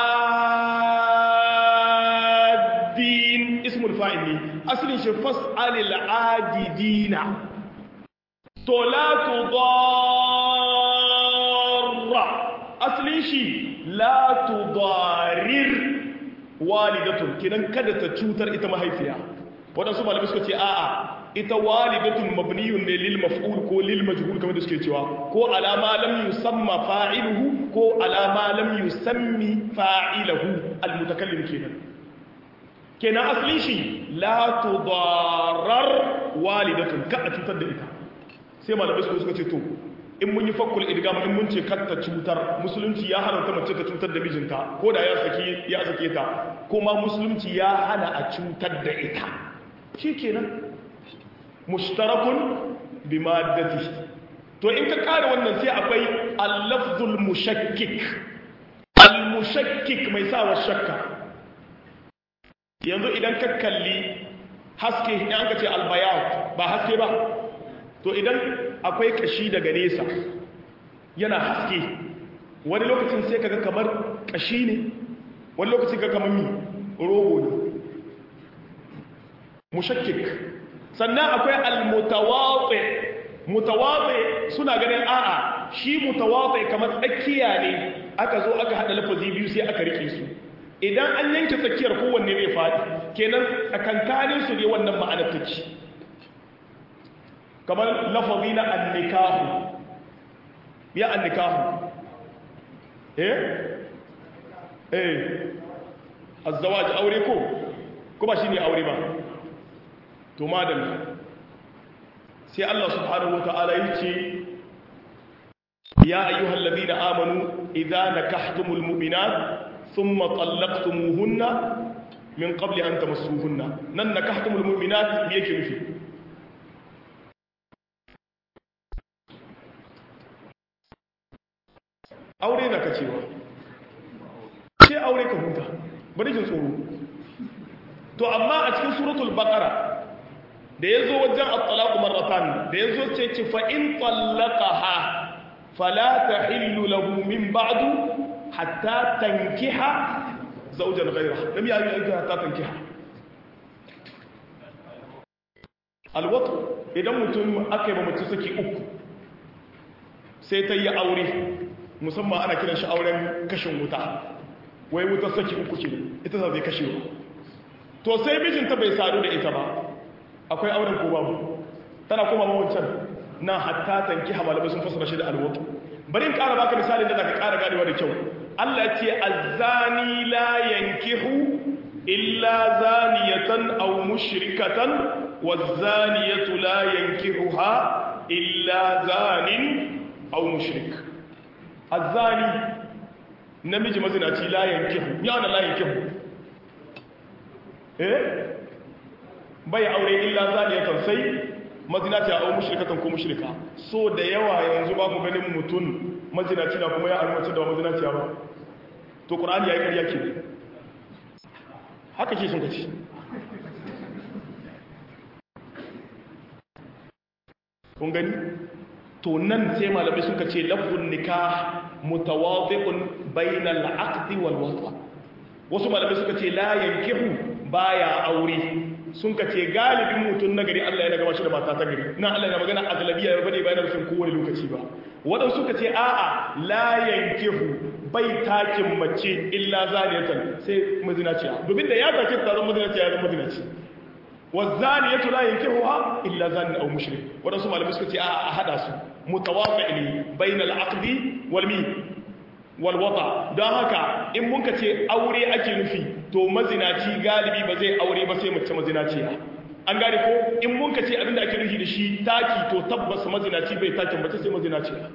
'adin ismul fa'il ne asalin shi fas'alil 'adidina to la tudarra asalin shi la tudarir walidatun kinan kada ta cutar ita mahaifiya waɗansu malamai suka ce a'a ita walidatun mabniyun ne lil maf'ul ko lil majhul kamar da suke cewa ko alama lam yusamma fa'iluhu ko alama lam yusammi fa'iluhu almutakallim kenan kenan aslin shi la tudarar walidatun ka a cutar da ita sai malamai suka ce to in mun yi fakkul idgam in mun ce katta cutar musulunci ya hana mace ta cutar da mijinta ko da ya saki ya sake ta kuma musulunci ya hana a cutar da ita shikenan mushtarakun bi maddati to in ka kare wannan sai akwai al-lafzul mushakkik al-mushakkik mai sawa shakka yanzu idan ka kalli haske in an ka ce albayat ba haske ba to idan akwai kashi daga nesa yana haske wani lokacin sai kaga kamar kashi ne wani lokacin kaga kamar mi rogo ne mushakkik sannan akwai almutawatsi mutawatsi suna ganin a'a shi mutawatsi kamar tsakiya ne aka zo aka hada lafazi biyu sai aka rike su idan an yanke tsakiyar kowanne zai faɗi kenan tsakankanin su ne wannan ma'anar take kamar lafazi na annikahu ya annikahu eh eh azzawaj aure ko kuma shine aure ba to madalla sai Allah subhanahu wataala yace ya ayyuhal ladina amanu idza nakahtumul mu'minat thumma talaqtumuhunna min qabli an tamassuhunna nan nakahtumul mu'minat me yake nufi aure na kacewa sai aure ka huta bari jin tsoro to amma a cikin suratul baqara da yazo wajen at-talaq marratan da yazo ce ce fa in talaqaha fala tahillu lahu min ba'du hatta tankiha zawjan ghayraha lam ya'i aika hatta tankiha alwat idan mutum aka yi mace saki uku sai ta yi aure musamman ana kiran shi auren kashin wuta wai wuta saki uku ce ita za zai kashe to sai mijinta bai sadu da ita ba akwai auren ko babu tana kuma mawancan na hatta tanki malamai sun fasara shi da alwatu bari in ƙara baka misalin da zaka ƙara ganewa da kyau Allah ce azzani la yankihu illa zaniyatan aw mushrikatan wazaniyatu la yankihuha illa zanin aw mushrik azzani namiji mazinaci la yankihu ya wani la yankihu eh bai aure illa zaniyatan sai mazinaci a au mushrikatan ko mushrika so da yawa yanzu ba ku ganin mutum mazinaci na kuma ya almace da mazinaci ba to qur'ani yayi ƙarya ke haka ke sun kace kun gani to nan sai malamai suka ce lafzun nikah mutawadhi'un bainal aqdi wal wata wasu malamai suka ce la yankihu baya aure sun ka ce galibin mutum na gari Allah ya gaba shi da mata ta gari na Allah ya magana a galabiya ya bade bayan rufin kowane lokaci ba waɗansu suka ce a'a la yankihu bai takin mace illa zaniyatan sai mazinaciya domin da ya take ta zama mazinaciya ya zama mazinaci wazaniyatu la yankihuha illa zanin aw mushrik waɗansu malamai suka ce a'a a hada su mutawafi'li bainal aqdi wal mi wal wata don haka in mun ka ce aure ake nufi to mazinaci galibi ba zai aure ba sai mace mazinaciya an gane ko in mun ka ce abinda ake nufi da shi taki to tabbas mazinaci bai takin mace sai mazinaciya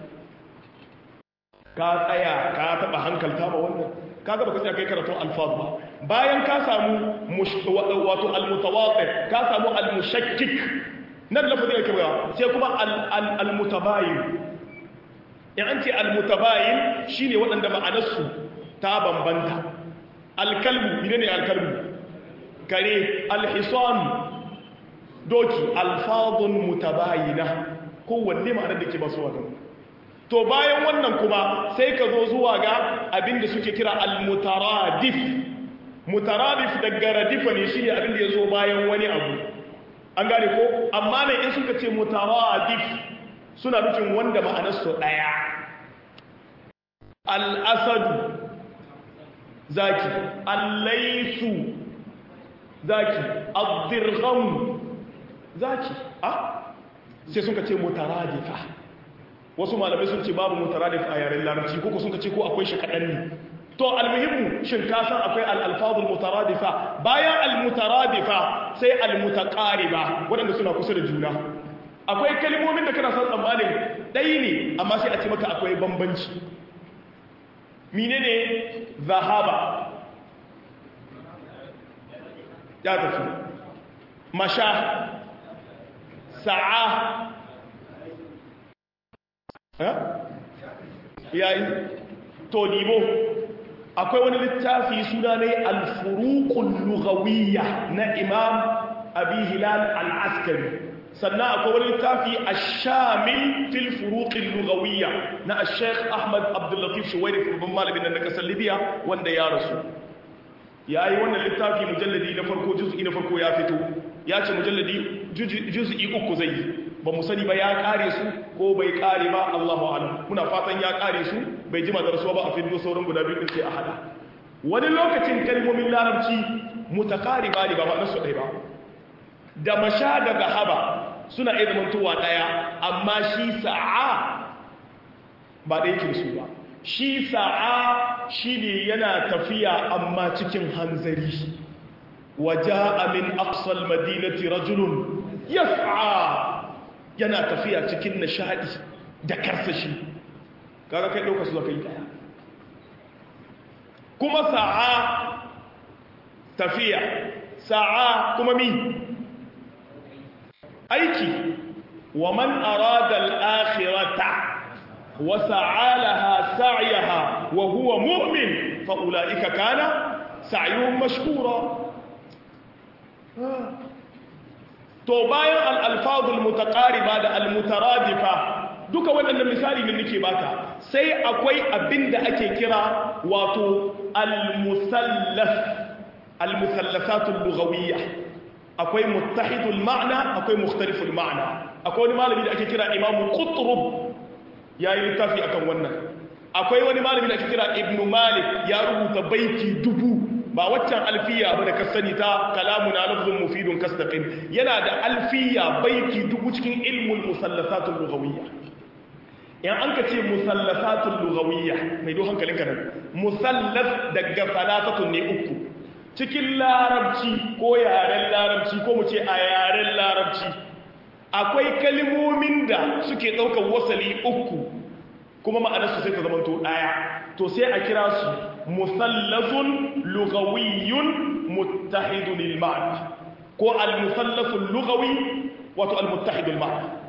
ka tsaya ka taba hankalta ba wannan kaga baka tsaya kai karatun alfaz ba bayan ka samu wato almutawaqi ka samu almushakkik nan lafazin yake ba sai kuma almutabayin in an ce almutabayin shine waɗanda ma'anarsu ta bambanta alkalbu ne ne alkalbu kare alhisan doki alfadun mutabayina kowanne ma'anar da ke basu wadanda to bayan wannan kuma sai ka zo zuwa ga abinda suke kira almutaradif mutaradif daga radifa ne shine abinda ya zo bayan wani abu an gane ko amma ne in suka ce mutaradif suna nufin wanda ma'anarsu ɗaya al'asadu zaki allaisu zaki abdirgham zaki a sai sun ka ce mutaradifa wasu malamai sun ce babu mutaradifa a yaren larabci ko sun ka ce ko akwai shi kaɗan ne to almuhimmu shin ka san akwai al-alfazul mutaradifa bayan al-mutaradifa sai al-mutaqariba waɗanda suna kusa da juna akwai kalmomin da kana san tsammanin ɗaya ne amma sai a ce maka akwai bambanci menene zahaba ya tafi masha sa'a yayi to dibo akwai wani littafi suna ne al-furuqul lughawiyya na imam abi hilal al-askari sannan akwai wani littafi ash-shamil fil furuqil lughawiyya na al-sheikh ahmad abdul latif shuwairi babban malamin nan na kasar libya wanda ya rasu yayi wannan littafi mujalladi na farko juz'i na farko ya fito ya ce mujalladi juz'i uku zai yi ba mu sani ba ya kare su ko bai kare ba Allahu a'lam muna fatan ya kare su bai jima da rasuwa ba a fido sauran guda biyu din sai a hada wani lokacin kalmomin larabci mutakariba ne ba ba nasu ɗaya ba da masha da gahaba suna iya zamantowa ɗaya amma shi sa'a ba ɗaya ke su ba shi sa'a shi ne yana tafiya amma cikin hanzari waja min aqsal madinati rajulun yas'a yana tafiya cikin nishadi da karsashi kaga kai dauka su zaka yi daya kuma sa'a tafiya sa'a kuma mi aiki wa man arada al-akhirata wa sa'a laha sa'yaha wa huwa mu'min fa ulaika kana sa'yuhum mashkura to bayan al'alfazul mutaƙariba da almutaradifa duka waɗannan misali ne nake baka sai akwai abin da ake kira wato almusallaf almusallasatul lughawiyya akwai muttahidul ma'na akwai mukhtaliful ma'na akwai wani malami da ake kira imamu qutrub yayi littafi akan wannan akwai wani malami da ake kira ibnu malik ya rubuta baiti dubu ba waccan alfiya ba da ka sani ta kalamu na lafzun mufidun kastaqin yana da alfiya baiti dubu cikin ilmul musallasatul lughawiyya in an ka ce musallasatul lughawiyya mai do hankalinka nan musallas daga salatatun ne uku cikin larabci ko yaren larabci ko mu ce a yaren larabci akwai kalmomin da suke ɗaukar wasali uku kuma ma'anarsu sai ta zamanto ɗaya to sai a kira su musallafun lugawiyyun muttahidun al-ma'na ko al-musallafun lugawi wato al-muttahidul ma'na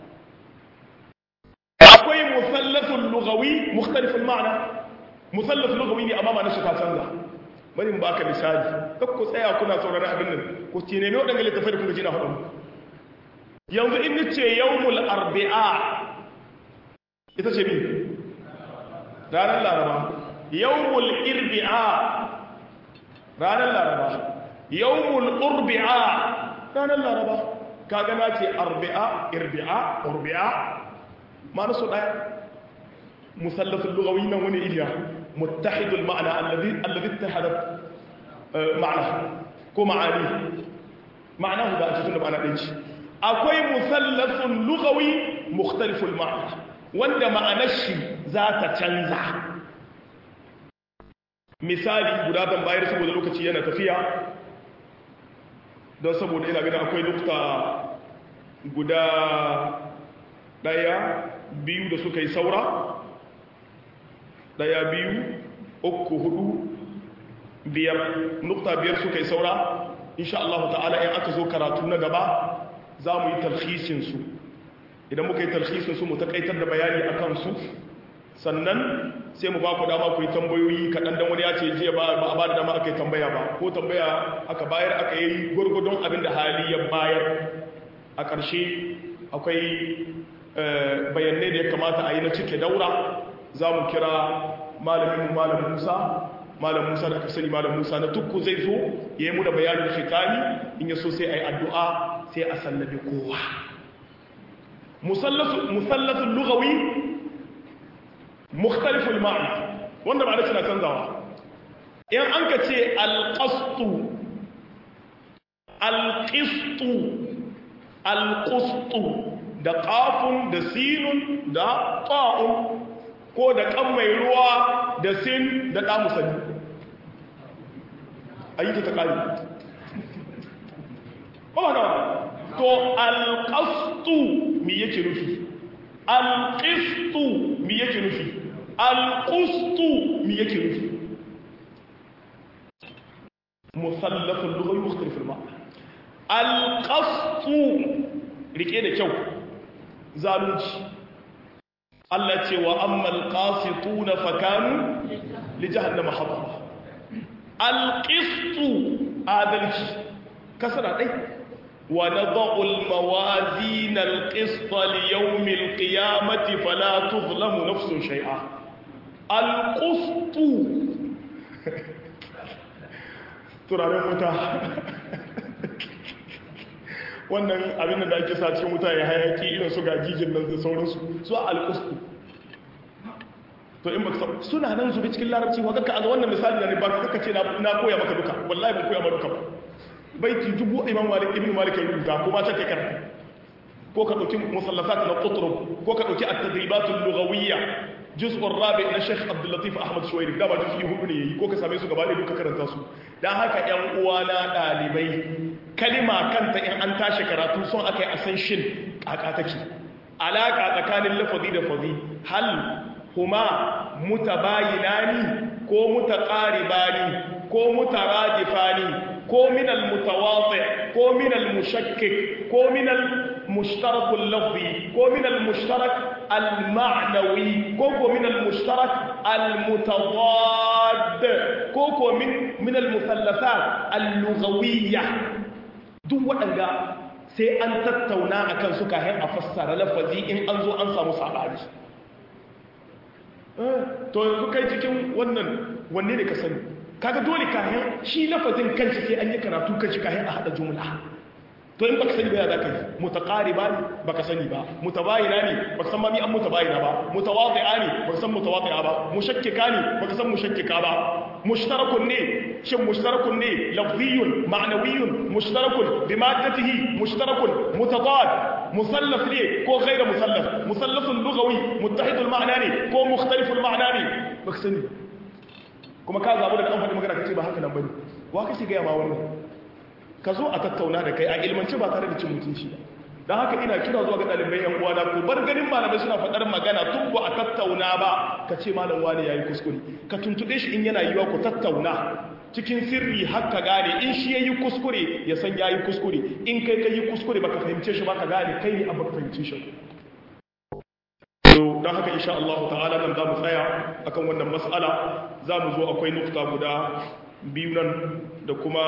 akwai musallafun lugawi mukhtaliful ma'na musallaf lugawi ne amma ma'anar shi ta canza bari mu baka misali kak ku tsaya kuna sauraron abin nan ku ce nemi wadannan littafai da kuka ji na hudu yanzu in nace yawmul arbi'a ita ce bi ranar laraba yawmul irbi'a ranar laraba yawmul urbi'a ranar laraba kaga na ce arbi'a irbi'a urbi'a ma su daya musallafin lugawi nan wani iliya muttahidul ma'ana alladhi alladhi ittahadat ma'ana ko ma'ani ma'ana da a cikin da ma'ana ɗin shi akwai musallafin lugawi mukhtaliful ma'ana wanda ma'anar shi za ta canza misali guda ban bayar saboda lokaci yana tafiya don saboda ina gani akwai nukta guda daya biyu da suka yi saura daya biyu uku hudu biyar nukta biyar suka yi saura insha Allah ta'ala in aka zo karatu na gaba za mu yi talhisinsu idan muka yi talhisinsu mu takaitar da bayani a kansu sannan sai mu ba ku dama ku yi tambayoyi kaɗan don wani ya ce jiya ba a ba da dama aka yi tambaya ba ko tambaya aka bayar aka yi gwargwadon abin da hali ya bayar a ƙarshe akwai bayanai da ya kamata a yi na cike daura za mu kira malamin malam musa malam musa da aka sani malam musa na tukku zai zo ya yi mu da bayanin fitani in ya so sai a yi addu'a sai a sallabi kowa musallasun lugawi mukhtaliful ma'ana wanda ba da suna canzawa in an ka ce alƙastu alƙistu alƙustu da ƙafun da sinun da ƙa'un ko da ƙan mai ruwa da sin da ɗamusani a yi ta ta ƙari ba na to alƙastu mi yake nufi alƙistu mi yake nufi alƙustu mi yake nufi musallafin lughari mukhtalifin ma alƙastu rike da kyau zalunci Allah ce wa ammal qasituna fakanu li jahannama hatara alƙistu adalci kasara ɗai wa na ba'ul mawazi na alƙista liyaumil ƙiyamati fala tuzlamu nafsun shai'a alƙustu turaren wuta wannan abin da ake sa cikin wuta ya hayaki irin su gajijin nan da sauransu su a alƙustu to in baka suna nan zubi cikin larabci wa kaka a wannan misali ne ba kaka ce na koya maka duka wallahi ban koya maka duka ba baiti dubu imam malik ibn malik ya rubuta ko ma ta kai karanta ko ka dauki musallafat na qutrub ko ka dauki at-tadribat al-lughawiyya juz'u rabi na Sheikh Abdul Latif Ahmad Shuwairi da ba juz'i hudu ne yayi ko ka same su gaba da duka karanta su dan haka ƴan uwana dalibai kalima kanta in an tashi karatu son akai a san shin kaka take alaka tsakanin lafazi da fazi hal huma mutabayinani ko mutaqaribani ko mutaradifani ko min al-mutawati ko min al-mushakkik ko min al-mushtarak al-lafzi ko min al-mushtarak al-ma'nawi ko ko min al-mushtarak al-mutadad ko ko min min al-muthallathat al-lughawiyya duk waɗanda sai an tattauna akan su kafin a fassara lafazi in an zo an samu sabani to yanzu kai cikin wannan wanne ne ka sani kaga dole kayan shi lafazin kanci sai an yi karatu kanci kayan a hada jumla to in baka sani ba ya zaka yi mutaqariba ne baka sani ba mutabayina ne baka san ma mi an mutabayina ba mutawadi'a ne baka san mutawadi'a ba mushakkika ne baka san mushakkika ba mushtarakun ne shin mushtarakun ne lafziyun ma'nawiyyun mushtarakun bi maddatihi mushtarakun mutadad musallaf ne ko ghayra musallaf musallafun lughawi muttahidul ma'na ne ko mukhtaliful ma'na ne baka sani kuma ka zabu da an faɗi magana kace ba haka nan bane wa kace ga ma wannan ka zo a tattauna da kai a ilmance ba tare da cin mutunci ba don haka ina kira zuwa ga ɗalibai yan uwana ko bar ganin malamai suna faɗar magana tun ba a tattauna ba ka ce malam wani yayi kuskure ka tuntuɗe shi in yana yiwa ku tattauna cikin sirri har ka gane in shi yayi kuskure ya san yayi kuskure in kai kai yi kuskure baka fahimce shi ba ka gane kai ne abin fahimce shi don haka insha Allah ta'ala nan za mu tsaya akan wannan mas'ala za mu zo akwai nukta guda biyu nan da kuma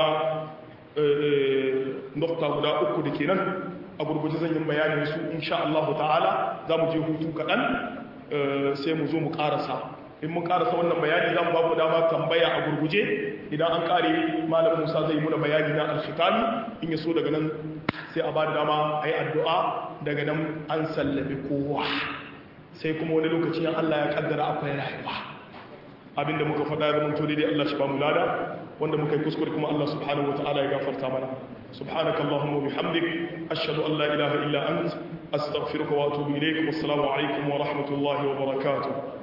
nukta guda uku da ke nan a gurguje zan yi bayanin su insha Allah ta'ala za mu je hutu kaɗan sai mu zo mu ƙarasa in mun ƙarasa wannan bayani za mu ba ku dama tambaya a gurguje idan an ƙare malam musa zai muna bayani na alkhitami in ya so daga nan sai a ba da dama a yi addu'a daga nan an sallabi kowa sai kuma wani lokaci Allah ya kaddara akwai rayuwa abinda muka faɗa ya zama daidai Allah shi ba mu lada wanda muka yi kuskure kuma Allah subhanahu wa ta'ala ya gafarta mana subhanaka allahumma bihamdik ashhadu an la ilaha illa ant astaghfiruka wa atubu ilayk wassalamu alaikum wa rahmatullahi wa barakatuh